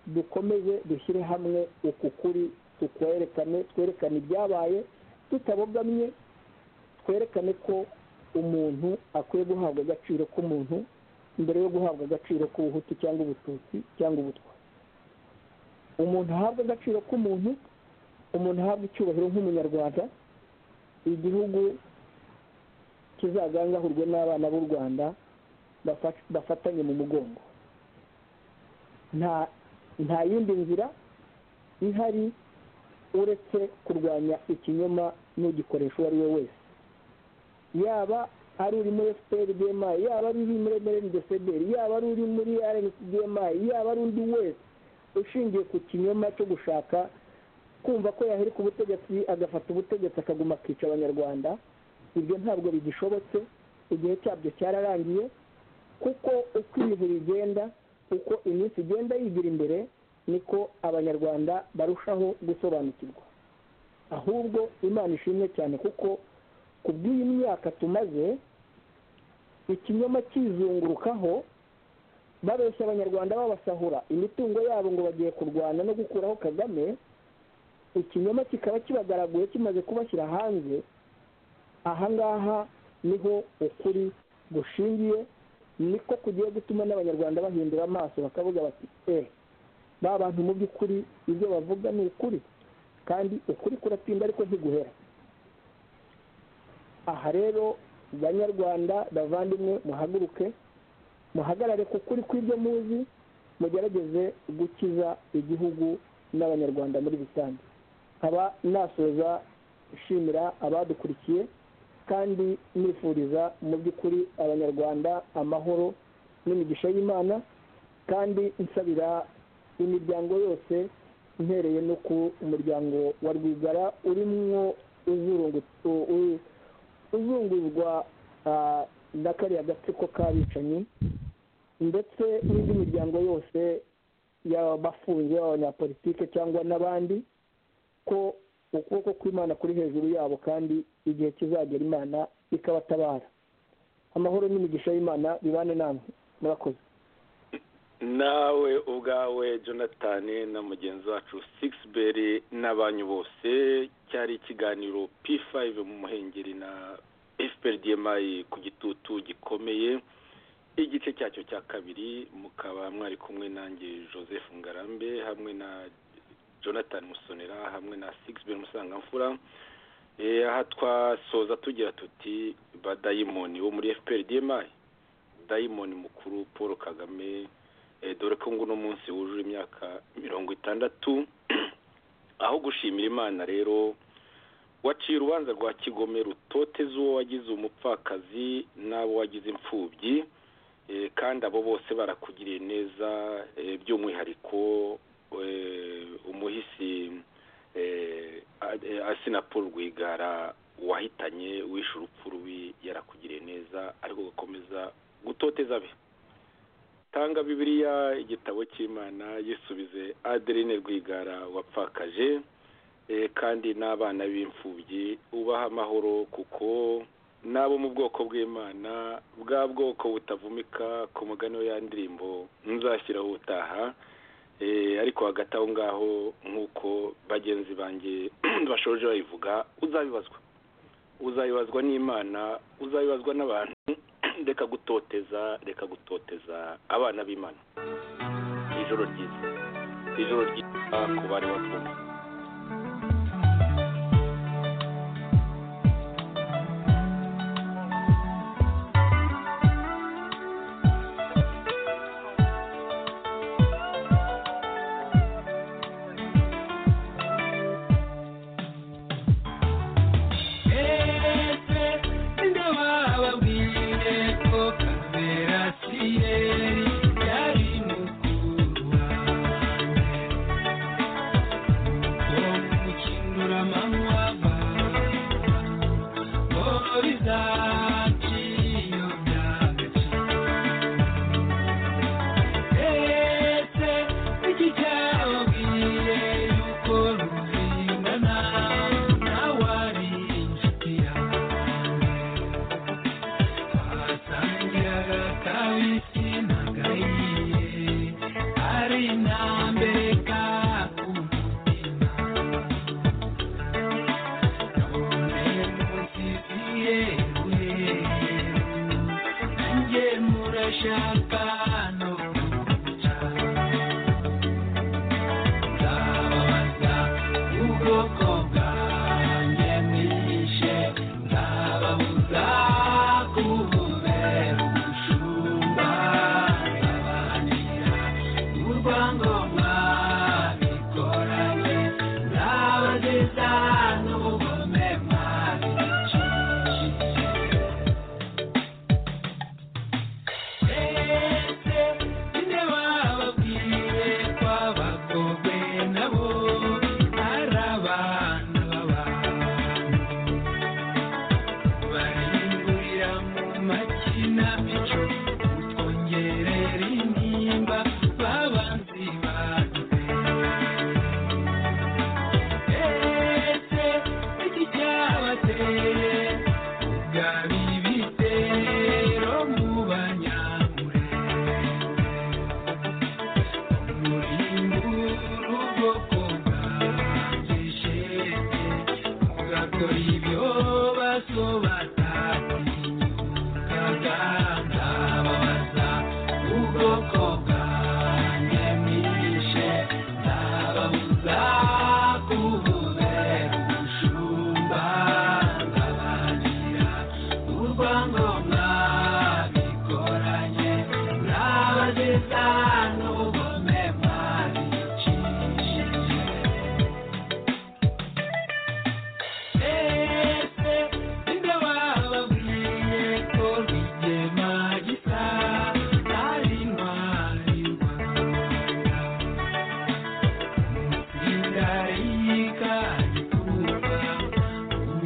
dukomeze dushyire hamwe uku kuri tukwerekane twerekane ibyabaye tutabogamye twerekane ko umuntu akwiye guhabwa agaciro k'umuntu mbere yo guhabwa agaciro k'ubuhutu cyangwa ubututsi cyangwa ubutwa umuntu ahabwa agaciro k'umuntu umuntu ahabwa icyubahiro nk'umunyarwanda igihugu kizagangahurwe n'abana b'u rwanda bafa- bafatanye mu mugongo nta nta yindi nzira ihari uretse kurwanya ikinyoma n'ugikoresha uwo ari we wese yaba ari uri muri efuperi bmi yaba ari uri muri mrndcdr yaba ari uri muri rncdmi yaba ari undi wese ushingiye ku kinyoma cyo gushaka kumva ko yahirika ubutegetsi agafata ubutegetsi akaguma akica abanyarwanda ibyo ntabwo bigishobotse igihe cyabyo cyararangiye kuko uko ibihe bigenda uko iminsi igenda yigira imbere niko abanyarwanda barushaho gusobanukirwa ahubwo imana ishimwe cyane kuko ku bw'iyi myaka tumaze ikinyoma kizungurukaho babeshya abanyarwanda babasahura imitungo yabo ngo bagiye kurwana no gukuraho kagame ikinyoma kikaba kibagaraguye kimaze kubashyira hanze ahangaha niho ukuri gushingiye niko kugiye gutuma n'abanyarwanda bahindura amaso bakavuga bati eee ba bantu mu by'ukuri ibyo bavuga ni ukuri kandi ukuri kuratinda ariko ntiguhera aha rero banyarwanda bavandimwe muhaguruke muhagarare ku kuri kw'ibyo muzi mugerageze gukiza igihugu n'abanyarwanda muri rusange nkaba nasoza nshimira abadukurikiye kandi nifuriza mu by'ukuri abanyarwanda amahoro n'imigisha y'imana kandi nsabira imiryango yose mpereye no ku muryango wa rwigara urimwo uzurungu- u- u- uzunguzwa ah, na kariya gatsiko k'abicanyi ndetse n'indi miryango yose y'abafunze abanyapolitike cyangwa n'abandi ko ukuboko kw'imana kuri hejuru yabo kandi igihe kizagera imana ikabatabara amahoro n'imigisha y'imana bibane namwe murakoze nawe ubwawe jonathan na mugenzi wacu sigisi n'abanyu bose cyari ikiganiro p5 mu muhengeri na fprdmi ku gitutu gikomeye igice cyacyo cya kabiri mukaba mwari kumwe nanjye joseph ngarambe hamwe na jonathan musonera hamwe na sigisi musangamfura aha twasoza tugira tuti badayimoni wo muri fprdmi dayimoni mukuru paul kagame dore ko nguno munsi wujuje imyaka mirongo itandatu aho gushimira imana rero waciye urubanza rwa kigome rutoteza uwo wagize umupfakazi n'abo wagize imfubyi kandi abo bose barakugiriye neza by'umwihariko umuhisi asina paul rwigara wahitanye wishe urupfu rubi yarakugiriye neza ariko ugakomeza gutoteza be tanga bibiliya igitabo cy'imana yisubize aderine rwigara wapfakaje kandi n'abana b'imfubyi ubaha amahoro kuko n'abo mu bwoko bw'imana bwa bwoko butavumika ku mugani ya ndirimbo nzashyiraho ubutaha ariko hagati aho ngaho nk'uko bagenzi banjye bashoje bayivuga uzabibazwa uzabibazwa n'imana uzabibazwa n'abantu reka gutoteza reka gutoteza abana b'imana ijoro ryiza ijoro ryiza ku bari batwumva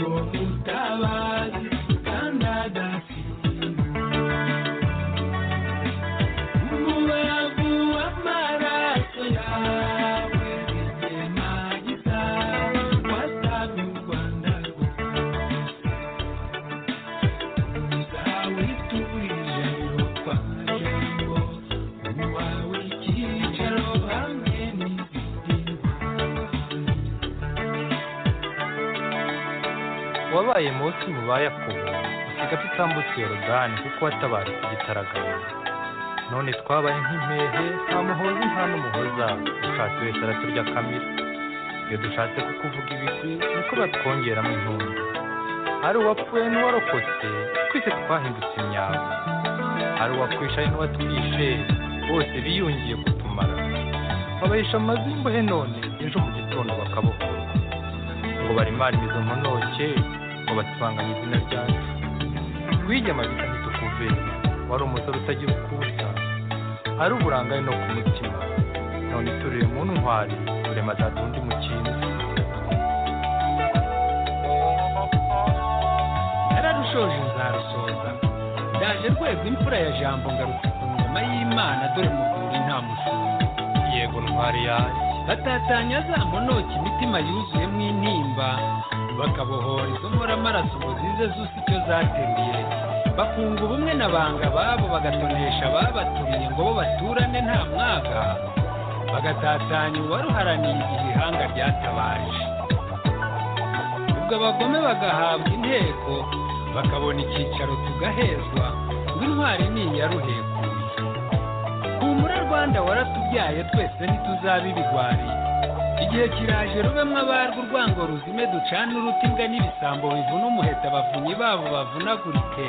Ooh, ooh, ooh. wabaye munsi mu bayakobo dusiga tutambutse yorodani kuko watabara igitaragabo none twabaye nk'impehe nta muhoza nta n'umuhoza dushatse wese araturya kamira iyo dushatse kukuvuga ibigwi niko batwongeramo intumbi ari uwapfuye n'uwarokotse twese twahindutse imyamba hari uwakwishaye n'uwatwishe bose biyungiye kutumara babahisha amazu y'imbohe none ejo mu gitondo bakabukora ngo barimare izo mponoke ngo basibanganye izina ryacu wigema bita ntitukuve wari umusore utagira ukusa ari uburangare no ku mutima none iturire mu ntwari turema zadundi mu kintu nararushoje nzarusoza ndaje rwego imfura ya jambo ngarutse ku ngoma y'imana dore muvuri nta mushumba yego ntwari yanjye batatanya za mponoke imitima yuzuyemo intimba bakabohora izo nkoramaraso ngo zize zusa icyo zateruye bakunga ubumwe na banga babo bagatonesha ababatumye ngo bo baturane nta mwaga bagatatanya uwaruharaniye igihe ihanga ryatabaje ubwo abagome bagahabwa inteko bakabona icyicaro tugahezwa ngo intwari ni iya ruhekuye humura rwanda waratubyaye twese ntituzabe ibigwari igihe kiraje rubemwe abarwo urwango ruzime ducane uruti imbwa n'ibisambo bivuna umuheta abavunyi babo bavunagurike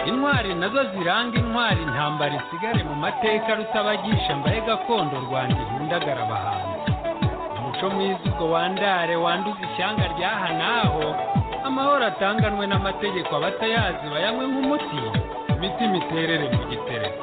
intwari nazo ziranga intwari intambara isigare mu mateka rutabagisha mbaye gakondo rwanda ihundagara abahanzi umuco mwiza ubwo wandare wanduza ishyanga ryaha n'aho amahoro atanganwe n'amategeko abatayazi bayanywe nk'umuti imitima iterere mu gitereko